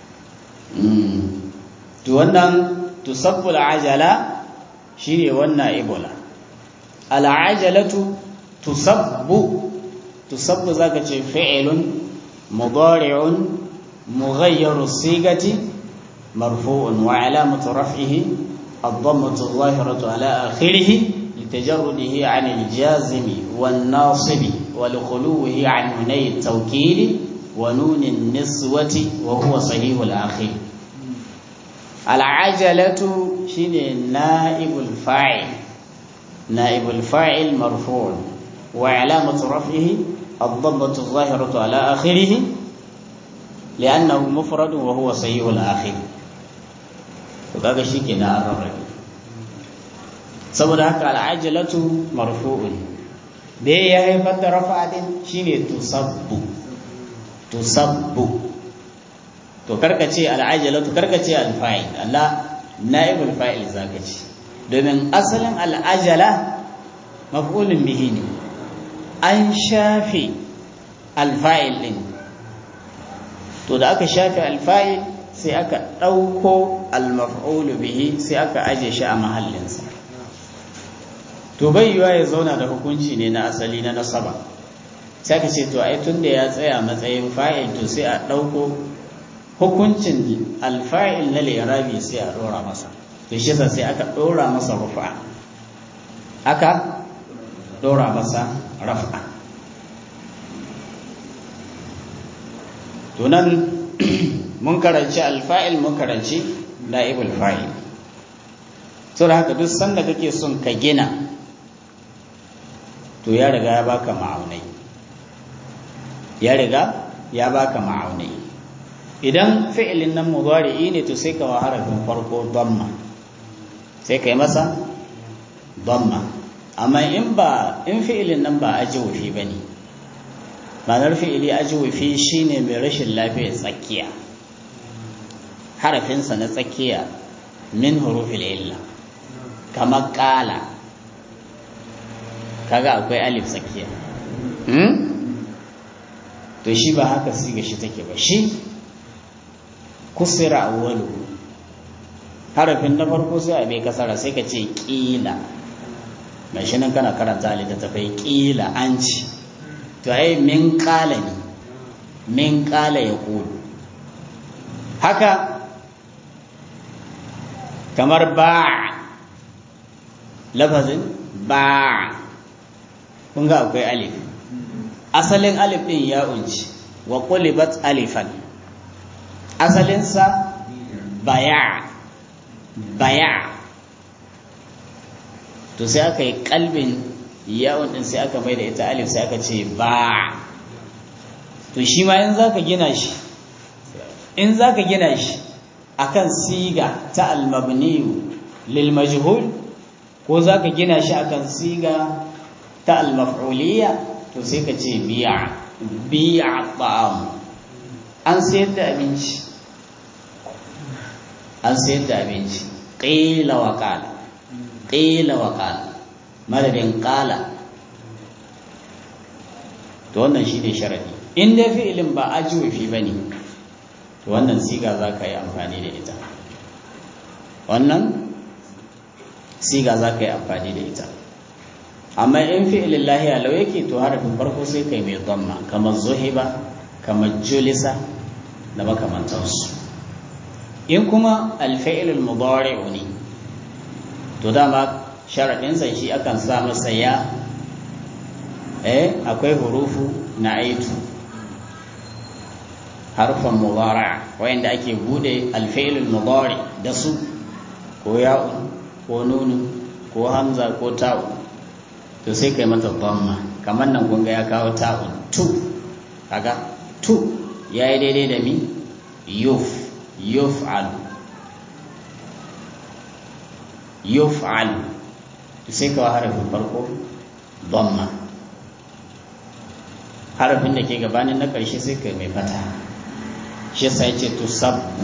to wannan tusabbul ajala shine wannan ebola al ajalatu tusabbu tusabbu zaka ce fi'lun mudari'un mughayyaru sigati مرفوع وعلامة رفعه الضمة الظاهرة على آخره لتجرده عن الجازم والناصب ولخلوه عن نوني التوكيد ونون النسوة وهو صحيح الآخر العجلة شين نائب الفاعل نائب الفاعل مرفوع وعلامة رفعه الضمة الظاهرة على آخره لأنه مفرد وهو صحيح الآخر to kaga shikenan an rarrabe saboda haka al'ajalatu marfu'un da ya haifar da rafa'a din shine tusabbu tusabbu to karkace al'ajalatu karkace al-fa'il Allah na'ibul fa'il zaka ce domin asalin al'ajala maf'ulun bihi ne an shafe al-fa'il din to da aka shafe al-fa'il sai aka ɗauko almaf'ulu bihi sai aka aje shi a mahallinsa to bai yiwa ya zauna da hukunci ne na asali na nasaba sai aka ce to ai tun da ya tsaya matsayin fa'il to sai a ɗauko hukuncin alfa'il na lirabi sai a ɗora masa to shi sai aka ɗora masa rufa aka ɗora masa rafa to nan mun karanci alfa'il mun karanci na'ibul fa'il so da haka duk sanda kake son ka gina to ya riga ya baka ma'aunai ya riga ya baka ma'aunai idan fi'ilin nan mudari'i ne to sai ka wa harafin farko damma sai kai masa damma amma in ba in fi'ilin nan ba ajwufi bane ma'anar fi'ili ajwufi shine mai rashin lafiya tsakiya harafinsa na tsakiya min hurufil illa kamar kala kaga akwai alif tsakiya to shi ba haka siga shi take ba shi kusira awwalu harafin na farko sai a bai kasara sai ka ce kila mai shi nan kana karanta littattafai kila an ci to ai min kala ne min kala ya kulu haka kamar ba lafazin ba kun ga akwai alif asalin alif din ya unci wa qulibat alifan asalinsa baya baya to sai aka yi kalbin yawon din sai aka mai da ita alif sai aka ce ba to shi ma in zaka gina shi in zaka gina shi akan siga ta almabniyu lil majhul ko zaka gina shi akan siga ta almaf'uliyya to sai ka ce bi'a bi'a ta'am an sayar da abinci an sayar da abinci qila wa qala qila wa qala madadin qala to wannan shine sharadi in dai fi'ilin ba ajwafi bane to wannan siga za ka yi amfani da ita wannan siga za ka yi amfani da ita amma in fi'ilin lahiya lau yake to harafin farko sai kai mai dhamma kamar zuhiba kamar julisa da makamantansu in kuma alfa'ilul mudari'u ne to dama sharaɗinsa shi akan sa masa ya eh akwai hurufu na aitu harfan mudara wayanda ake bude alfa'ilul mudari da su ko ya'un ko nunun ko hamza ko ta'un to sai kai mata dhamma kamar nan kun ga ya kawo ta'un tu kaga tu yayi daidai da mi yuf yuf'al yuf'al to sai ka harafin farko dhamma harafin da ke gabanin na ƙarshe sai kai mai fata shi yasa yace tusabbu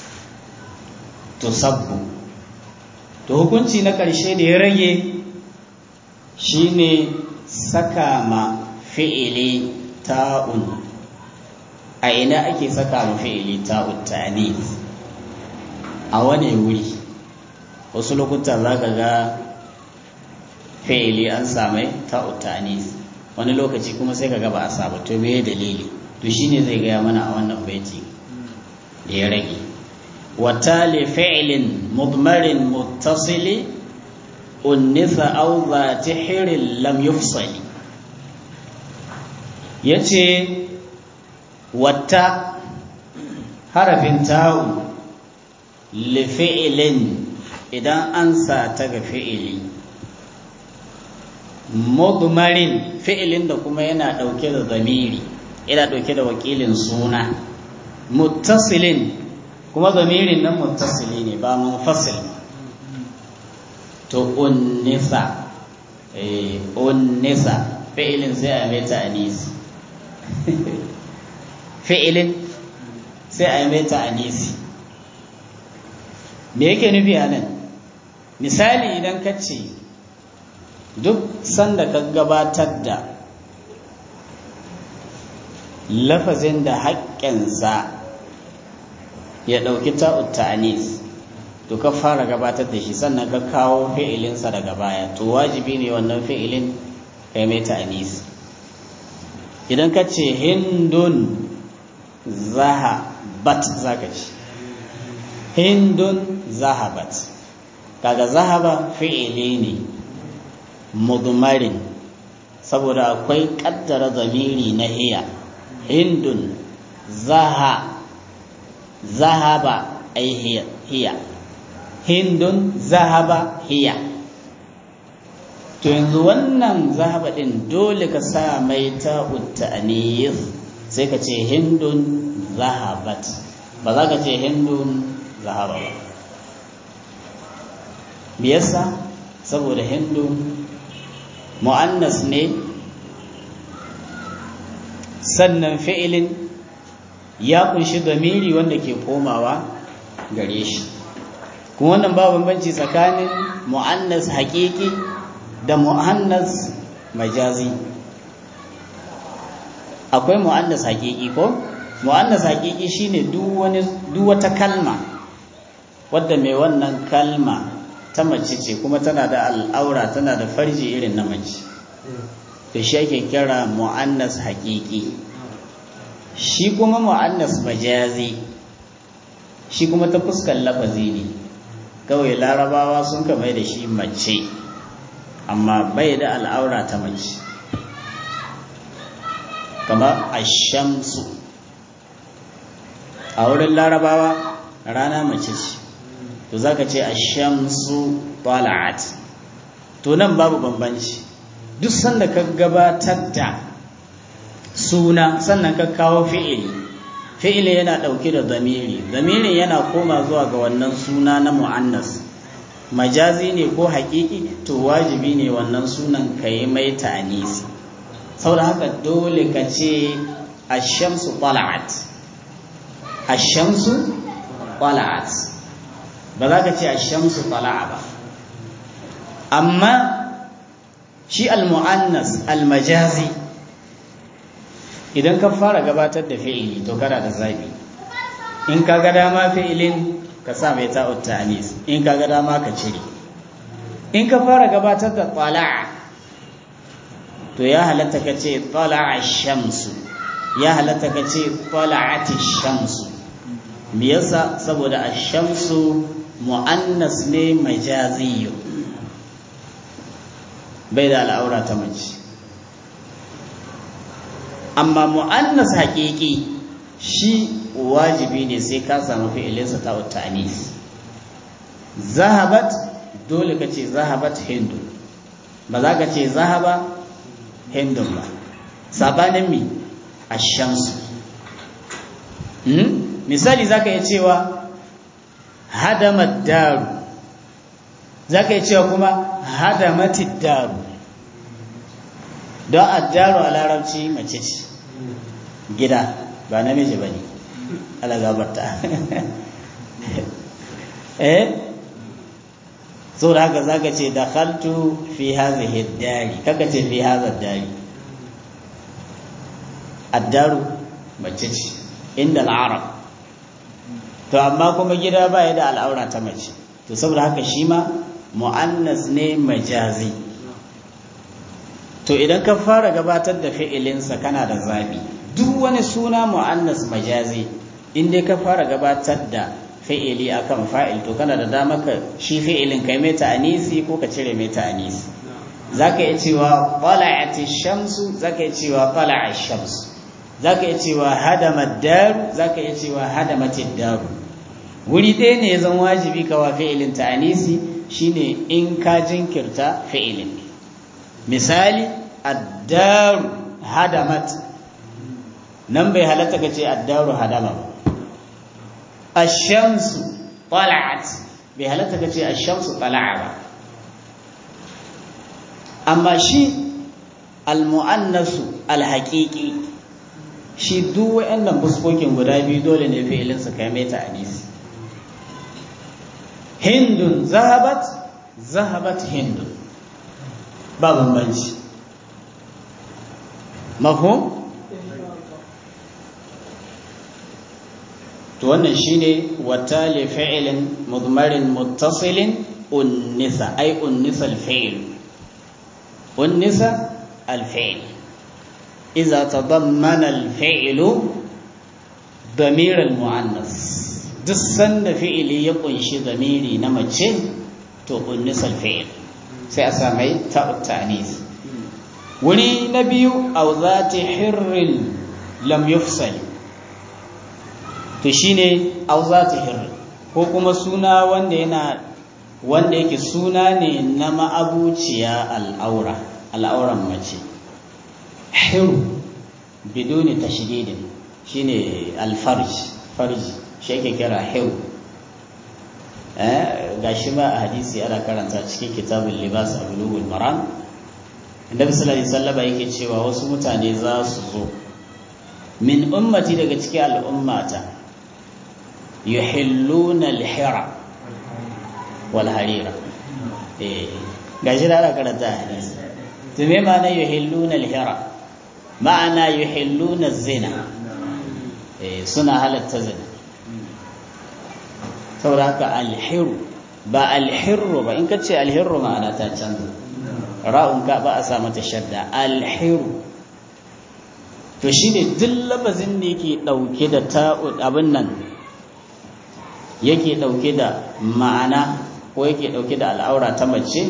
tusabbu to hukunci na ƙarshe da ya rage shine saka ma fi'ili ta'un a ina ake saka ma fi'ili ta'un ta'ani a wane wuri wasu lokuta za ka ga fi'ili an samai ta'un ta'ani wani lokaci kuma sai ka ga ba a saba to me dalili to shine zai gaya mana a wannan baiti da ya rage wata li fi'lin mudmarin muttasili unnitha aw zati hirin lam yufsali yace wata harafin ta'u li fi'lin idan an sa ta ga fi'ili mudmarin fi'ilin da kuma yana dauke da zamiri yana dauke da wakilin suna muttasilin kuma zamirin nan muttasili ne ba munfasil to unnisa eh unnisa fi'ilin sai a mai ta'anisi fi'ilin sai a mai ta'anisi me yake nufi a nan misali idan ka ce duk sanda ka gabatar da lafazin da haƙƙinsa ya ɗauki ta'ut ta'anis to ka fara gabatar da shi sannan ka kawo fi'ilinsa daga baya to wajibi ne wannan fi'ilin kai mai ta'anis idan ka ce hindun zahabat zaka ci hindun zahabat kaga zahaba fi'ili ne mudmarin saboda akwai kaddara zamiri na hiya hindun zaha zahaba ai hiya hiya hindun zahaba hiya to yanzu wannan zahaba din dole ka sa mai ta'ut ta'anis sai ka ce hindun zahabat ba za ka ce hindun zahaba ba me yasa saboda hindun mu'annas ne sannan fi'ilin ya kunshi damiri wanda ke komawa gare shi kuma wannan ba bambanci tsakanin mu'annas haƙiƙi da mu'annas majazi akwai mu'annas haƙiƙi ko mu'annas haƙiƙi shine duk wani duk wata kalma wadda mai wannan kalma ta mace ce kuma tana da al'aura tana da farji irin na mace to shi ake kira mu'annas haƙiƙi shi kuma mu'annas majazi shi kuma ta fuskar lafazi ne kawai larabawa sun ka mai da shi mace amma bai da al'aura ta mace kamar ashamsu a wurin larabawa rana mace ce to za ka ce ashamsu tala'at to nan babu bambanci duk sanda ka gabatar da suna sannan ka kawo fi'ili fi'ili yana ɗauke da zamiri zamirin yana koma zuwa ga wannan suna na mu'annas majazi ne ko haƙiƙi to wajibi ne wannan sunan ka yi mai ta'anisi saboda haka dole ka ce ashamsu tala'at ashamsu tala'at ba za ka ce ashamsu tala'a ba amma shi al-mu'annas al-majazi idan ka fara gabatar da fi'ili to kana da zabi in ka ga dama fi'ilin ka sa mai ta'ut ta'anis in ka ga dama ka cire in ka fara gabatar da tala'a to ya halatta ka ce tala'a shamsu ya halatta ka ce tala'ati shamsu me yasa saboda ash-shamsu mu'annas ne majaziyyu bai da al'aura ta mace amma mu'annas haƙiƙi shi wajibi ne sai ka samu fi'ilinsa ta ta'anis zahabat dole ka ce zahabat hindu ba za ka ce zahaba hindun ba sabanin mi ashamsu misali za ka iya cewa hadamat daru za ka iya cewa kuma hadamatid daru don addaru a larabci mace ce gida ba namiji ba ne alagabarta eh so da haka za ka ce da haltu fi hazihi dari kaka ce fi hazar dari addaru mace ce inda al'arab to amma kuma gida ba ya da al'aura ta mace to saboda haka shi ma mu'annas ne majazi to idan ka fara gabatar da fi'ilinsa kana da zabi duk wani suna mu'annas majazi in dai ka fara gabatar da fi'ili akan fa'il to kana da dama ka shi fi'ilin kai mai ta'anisi ko ka cire mai ta'anisi zaka iya cewa tala'ati shamsu zaka iya cewa tala'a shamsu zaka iya cewa hadama daru zaka iya cewa hadamatid daru wuri ɗaya ne ya zan wajibi ka wa fi'ilin ta'anisi shine in ka jinkirta fi'ilin misali addaru hadamat nan bai halatta ka ce addaru hadama ba ashamsu tala'at bai halatta ka ce ashamsu tala'a ba amma shi almu'annasu alhaƙiƙi shi duk wa'annan fuskokin guda biyu dole ne fi'ilin su kai mai ta'anisi hindun zahabat zahabat hindun ba bambanci mafhum to wannan shine watali fi'lin mudmarin muttasilin unnisa ay unnisa al-fi'l unnisa al-fi'l idza tadammana al-fi'l damir al-mu'annas duk sanda fi'ili ya kunshi damiri na mace to unnisa al-fi'l sai a samai ta'ut ta'nis wuri na biyu au zati hirrin lam yufsal to shine au zati hirrin ko kuma suna wanda yana wanda yake suna ne na ma'abuciya al'aura al'auran mace hiru biduni tashdidin shine alfarj farji shi yake kira hiru ga shi ma a hadisi ana karanta cikin kitabul libas a bulugul maram annabi sallallahu alaihi wasallam yake cewa wasu mutane za su zo min ummati daga cikin al'ummata yuhilluna al-hira wal harira eh gashi da ana karanta hadisi to me ma'ana yuhilluna al-hira ma'ana yuhilluna az-zina eh suna halatta zina saboda haka alhiru ba alhiru ba in ka ce alhiru ma'ana ta canza ra'un ka ba a sa mata shadda alhiru to shine duk labazin da yake dauke da ta'ud abin nan yake ɗauke da ma'ana ko yake ɗauke da al'aura ta mace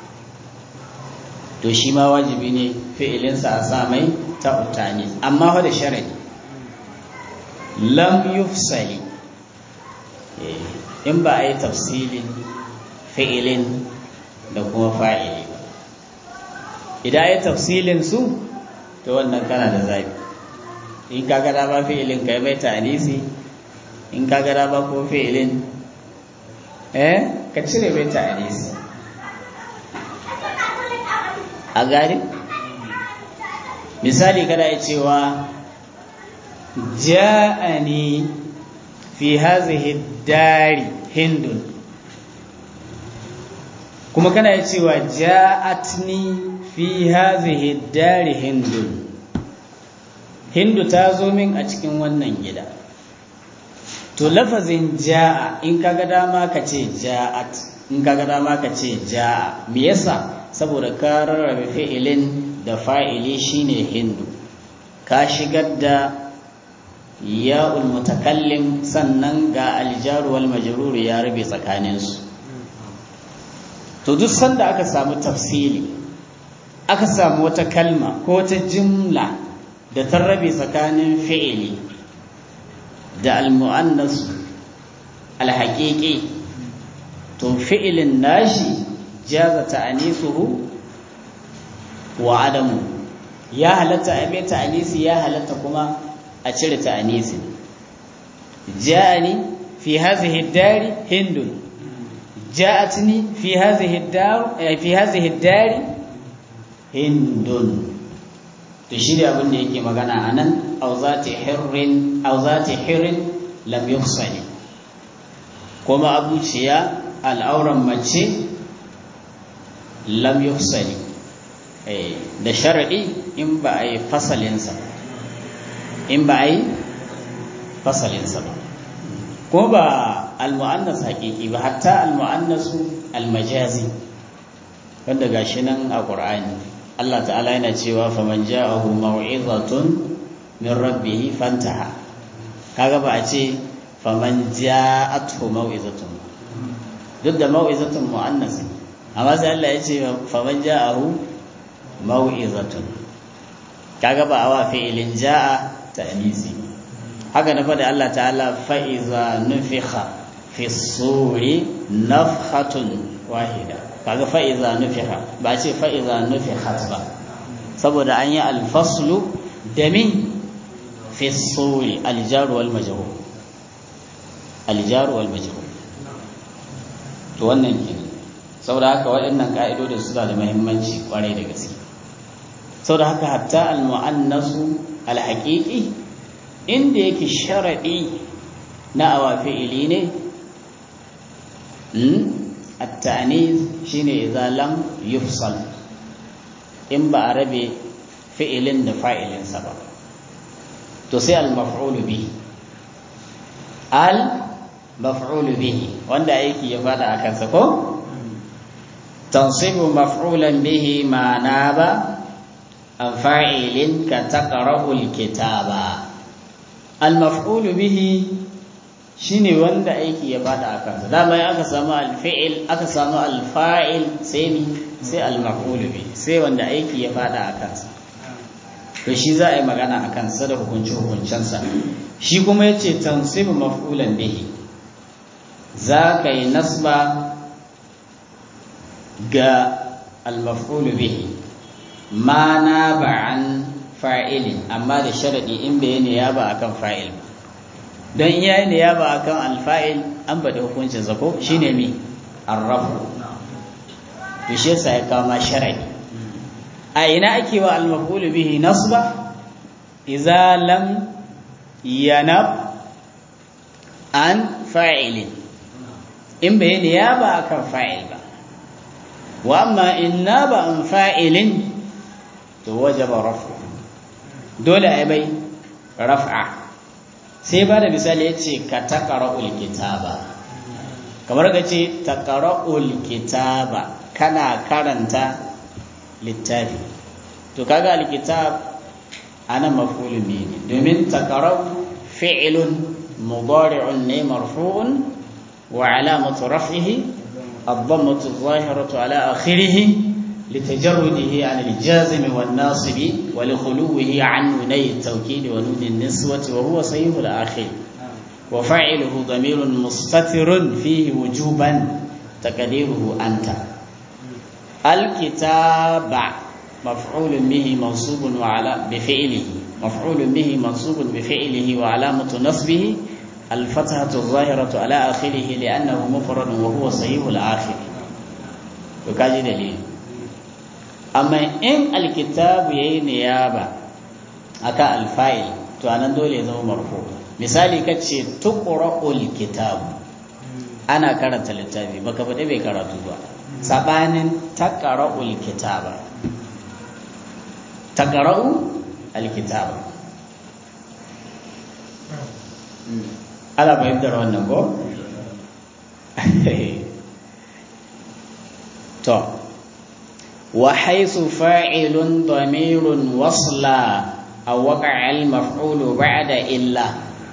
to shi ma wajibi ne fi'ilinsa a sa mai ta utani amma fa da sharadi lam yufsali in ba a yi tafsilin fi'ilin da kuma fa'ili ba idan a yi tafsilin su to wannan kana da zabi in ka gada ba fi'ilin ka mai ta'anisi in ka gada ba ko fi'ilin eh ka cire mai ta'anisi a gari misali kada ya cewa ja'ani fi hazihi dari hindun kuma kana ya cewa ja'atni fi hazihi dari hindun hindu ta zo min a cikin wannan gida to lafazin ja'a in kaga dama ka ce ja'at in kaga dama ka ce ja'a me yasa saboda ka rarrabe fi'ilin da fa'ili shine hindu ka shigar da ya'ul mutakallim sannan ga aljaru wal majrur ya rabe tsakaninsu to duk sanda aka samu tafsili aka samu wata kalma ko wata jimla da ta rabe tsakanin fi'ili da almu'annas alhaƙiƙi to fi'ilin nashi jaza ta'anisuhu wa adamu ya halatta a mai ta'anisi ya halatta kuma a cire ta'anisi ja'ani fi hadhihi dari hindun ja'atni fi hadhihi dar fi hadhihi dari hindun to shi da abin da yake magana anan aw zati hirrin aw zati hirrin lam yuhsani kuma abuciya al'auran mace lam yuhsani da sharadi in ba a yi fasalinsa in ba a yi fasalinsa ba ko ba al-mu'annas haƙiƙi ba hatta al-mu'annasu al-majazi wanda gashi nan a Qur'ani Allah ta'ala yana cewa faman ja'ahu maw'izatun min rabbih fantaha kaga ba a ce faman ja'athu maw'izatun duk da maw'izatun mu'annas amma sai Allah ya ce faman ja'ahu maw'izatun kaga ba awa fi'ilin ja'a ta'nisi haka na faɗi Allah ta'ala fa'iza nufikha fi suri nafhatun wahida kaga fa'iza nufiha ba ce fa'iza nufihat ba saboda an yi alfaslu da min fi suri aljaru wal majhul aljaru wal majhul to wannan kenan saboda haka waɗannan ka'idodin suna da muhimmanci kwarai da gaske saboda haka hatta al-mu'annasu al-haqiqi inda yake sharadi na awafi'ili ne التأنيث شيني إذا لم يفصل إن بعربي فعل فاعل سبب تسي المفعول به المفعول به واندا ايكي يفاد akan sa ko تنصب مفعولا به ما ناب عن فاعل كتقرأ الكتاب المفعول به shine wanda aiki ya bada a kansa dama ya aka samu alfi'il aka samu alfa'il sai ni sai almaf'ul bi sai wanda aiki ya bada a kansa to shi za a yi magana a kansa da hukunci hukuncensa shi kuma yace tansibu maf'ulan bihi za ka yi nasba ga almaf'ul bihi ma na ba'an fa'ilin amma da sharadi in bai ne ya ba akan fa'il ba don iya ne ya ba akan alfa'il an bada hukuncin zako shine mi arrafu to shi yasa ya kama shar'i a ina ake wa al-maf'ul bihi nasba idza lam yanab an fa'ilin in bai ne ya ba akan fa'il ba wa amma in naba an fa'ilin to wajaba rafu dole ai bai raf'a sai ba da misali ya ce ka taƙara'ul kitaba kamar ka ce taƙara'ul kitaba kana karanta littafi to kaga alkitab ana mafulun ne domin taƙara'u fi'ilun mudari'un ne marfu'un wa alamatu raf'ihi الضمة الظاهرة على آخره لتجرده عن الجازم والناصب ولخلوه عن نوني التوكيد ونون النسوة وهو صحيح الآخر وفاعله ضمير مستتر فيه وجوبا تقديره أنت الكتاب مفعول به منصوب وعلى بفعله مفعول به منصوب بفعله وعلامة نصبه الفتحة الظاهرة على آخره لأنه مفرد وهو صحيح الآخر وكاجي دليل أما إن الكتاب يي نيابة أكا الفاعل تو أنا دولي زو مرفوع misali kace tuqra'ul kitab ana karanta littafi baka faɗi bai karatu ba sabanin taqra'ul kitaba taqra'u alkitaba ala fahimtar wannan ko? to wa haisu fa'ilun damirun wasla a waƙa'al maf'ulu ba'da illa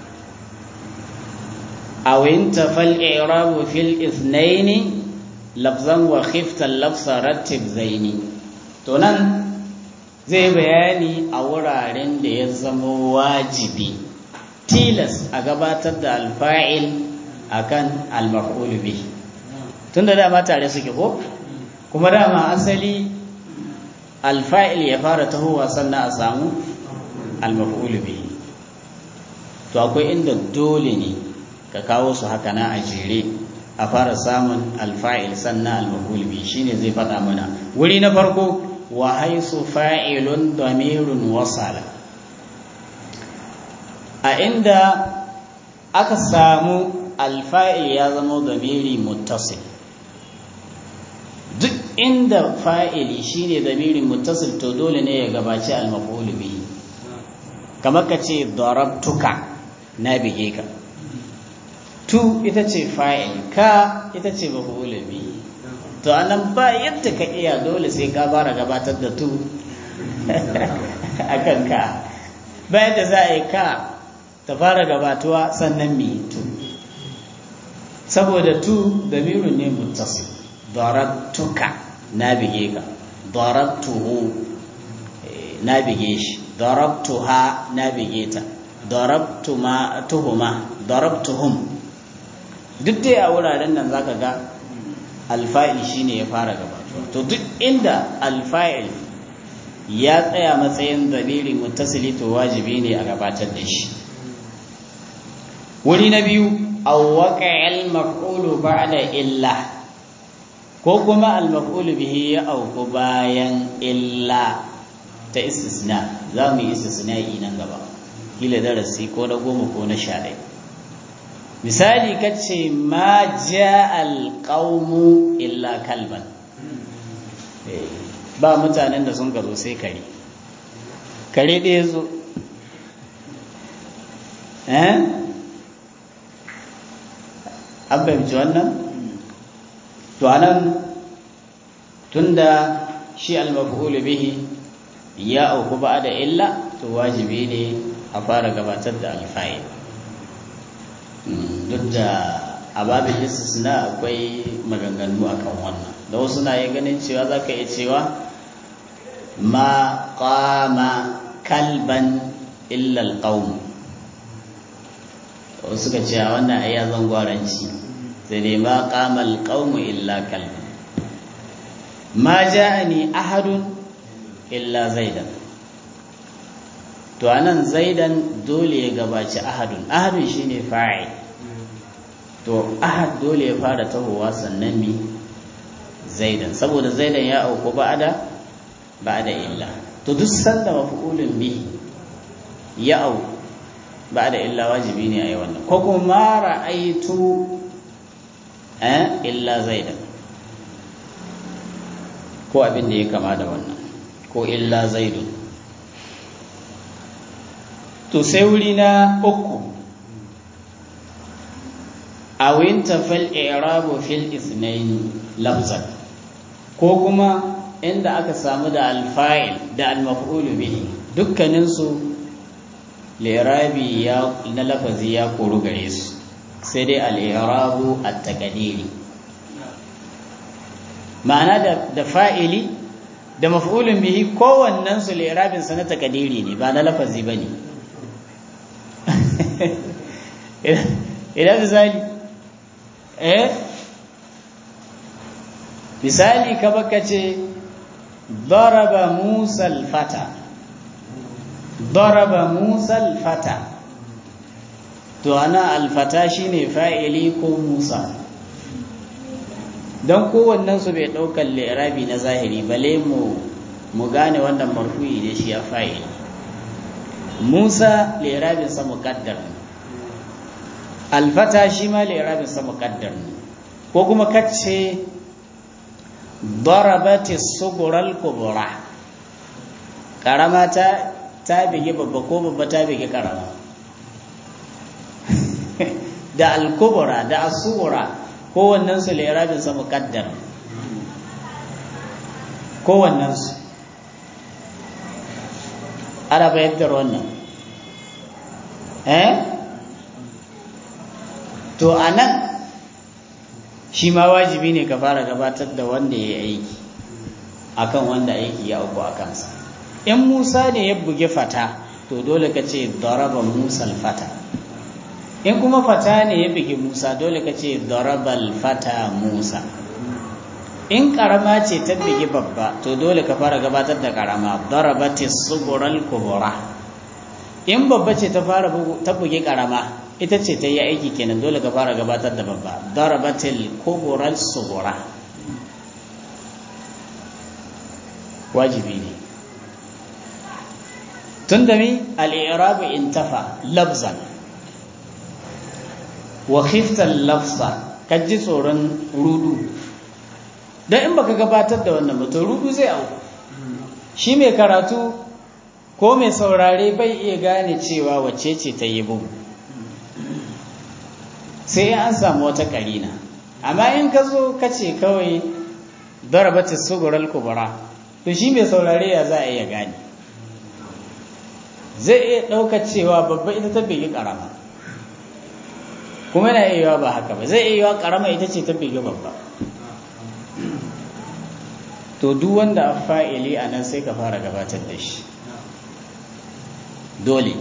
aw intafal i'rabu fil ithnaini lafzan wa khifta lafsa rattib zaini to nan zai bayani a wuraren da ya zama wajibi tilas a gabatar da alfa'il akan al-maf'ul bihi tunda dama tare suke ko kuma dama asali alfa'il ya fara tahowa sannan a samu al-maf'ul bihi to akwai inda dole ne ka kawo su haka na a jere a fara samun alfa'il sannan al-maf'ul bihi shine zai faɗa mana wuri na farko wa haisu fa'ilun damirun wasala a inda aka samu alfa'il ya zama damiri muttasil duk inda fa'ili shine damiri muttasil to dole ne ya gabaci al-maf'ul bihi kamar ka ce darabtuka na bige ka tu ita ce fa'il ka ita ce maf'ul bihi to anan ba yadda ka iya dole sai ka fara gabatar da tu akan ka bayan da za a yi ka ta fara gabatuwa sannan mi tu saboda tu damirun ne muttasil darabtuka na bige ka darabtuhu na bige shi darabtuha na bige ta darabtuma tuhuma darabtuhum duk dai a wuraren nan zaka ga alfa'il shine ya fara gabatuwa to duk inda alfa'il ya tsaya matsayin damiri muttasili to wajibi ne a gabatar da shi wuri na biyu awwaqa'al maf'ulu ba'da illa ko kuma al-maf'ulu bihi ya auku bayan illa ta istisna za mu yi istisna'i nan gaba kila darasi ko na goma ko na sha ɗaya misali kace ma ja alqaumu illa kalban ba mutanen da sun gazo sai kare kare ɗaya zo eh an fahimci wannan to anan tunda shi al-maf'ul bihi ya auku ba da illa to wajibi ne a fara gabatar da alfa'il duk da a babin istisna akwai maganganu akan wannan da wasu na yi ganin cewa za ka iya cewa ma qama kalban illa alqaum wasu ka ce a wannan ayya zangwaranci sai dai ma qama alqaum illa kalban ma ja'ani ahadun illa zaidan to anan zaidan dole ya gabaci ahadun ahadun shine fa'il to ahad dole ya fara tahowa sannan mi zaidan saboda zaidan ya auku ba'da ba'da illa to duk sanda maf'ulun bihi ya au ba'da illa wajibi ne ayi wannan ko kuma ra'aitu eh illa zaidan ko abin da ya kama da wannan ko illa zaidun to sai wuri na uku awinta fal i'rabu fil ithnain lafzan ko kuma inda aka samu da alfa'il da almaf'ul bihi dukkanin su li'rabi ya na lafazi ya koru gare su sai dai al'irabu a takadiri ma'ana da fa'ili da maf'ulun bihi kowannen su li'irabinsa na takadiri ne ba na lafazi ba ne idan misali eh misali ka baka ce daraba musa fata daraba musa fata to ana alfata shine fa'ili ko musa don kowannen su bai ɗaukar lirabi na zahiri bale mu mu gane wannan marfu'i da shi ya fa'ili musa lirabinsa muƙaddar ne alfata shi ma lirabinsa muƙaddar ne ko kuma kacce darabati sugural kubura ƙarama ta ta bige babba ko babba ta bige ƙarama da alkubura da asugura kowannensu lirabinsa muƙaddar kowannensu ana bayyantar wannan eh to a nan shi ma wajibi ne ka fara gabatar da wanda ya yi aiki akan wanda aiki ya auku a kansa in musa ne ya buge fata to dole ka ce daraba musa fata in kuma fata ne ya buge musa dole ka ce darabal fata musa in karama ce ta buge babba to dole ka fara gabatar da karama darabati sugural kubura in babba ce ta fara ta buge karama ita ce ta yi aiki kenan dole ka fara gabatar da babba darabatil kubural sugura wajibi ne tun da mi al'irabu intafa labzan wa khiftan lafsa ka ji tsoron rudu don in baka gabatar da wannan mutum rudu zai auku shi mai karatu ko mai saurare bai iya gane cewa wacce ce ta yi bugu sai an samu wata karina amma in ka zo ka ce kawai darabata sugural kubura to shi mai saurare ya za a iya gane zai iya ɗaukar cewa babba ita ta bigi ƙarama kuma yana iya yiwa ba haka ba zai iya yiwa ƙarama ita ce ta bigi babba to duk wanda a fa'ili a nan sai ka fara gabatar da shi dole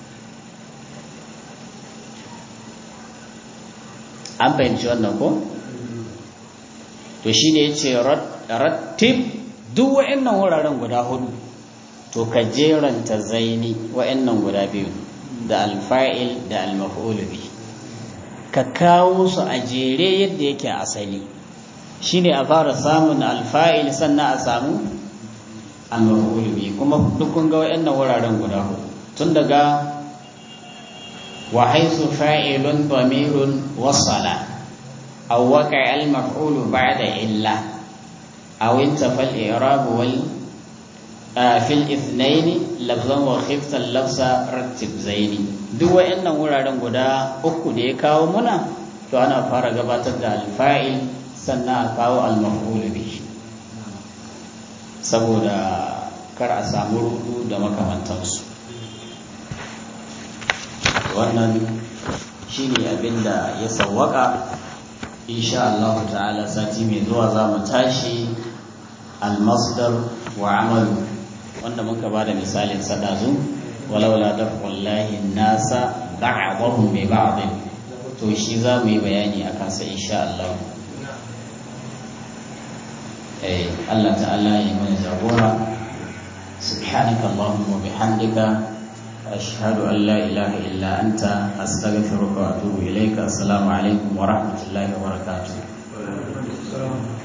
an fahimci wannan ko to shi ne ya ce rattib duk wa'annan wuraren guda hudu to ka jeranta zaini wa'annan guda biyu da alfa'il da almaf'ul bi ka kawo su a jere yadda yake asali shine a fara samun alfa'il sannan a samu almaf'ul bi kuma duk kun ga wa'annan wuraren guda hudu tun daga wa haythu fa'ilun damirun wasala aw waqa'a al-maf'ul ba'da illa aw intafa al-i'rab wal fi al-ithnayn lafzan wa khifta al-lafza rattib zaini duk wa'annan wuraren guda uku da ya kawo muna to ana fara gabatar da al-fa'il sannan a kawo al-maf'ul bihi saboda kar a samu rudu da makamantansu wannan shi ne abinda ya sawwaka insha Allah ta'ala sati mai zuwa za mu tashi almasdar wa amalu wanda muka ba da misalin sadazu walaula da wallahi nasa ba'dahum bi ba'd to shi za mu yi bayani a kansa insha Allah eh Allah ta'ala ya mana jagora subhanaka allahumma bihamdika أشهد أن لا إله إلا أنت أستغفرك وأتوب إليك السلام عليكم ورحمة الله وبركاته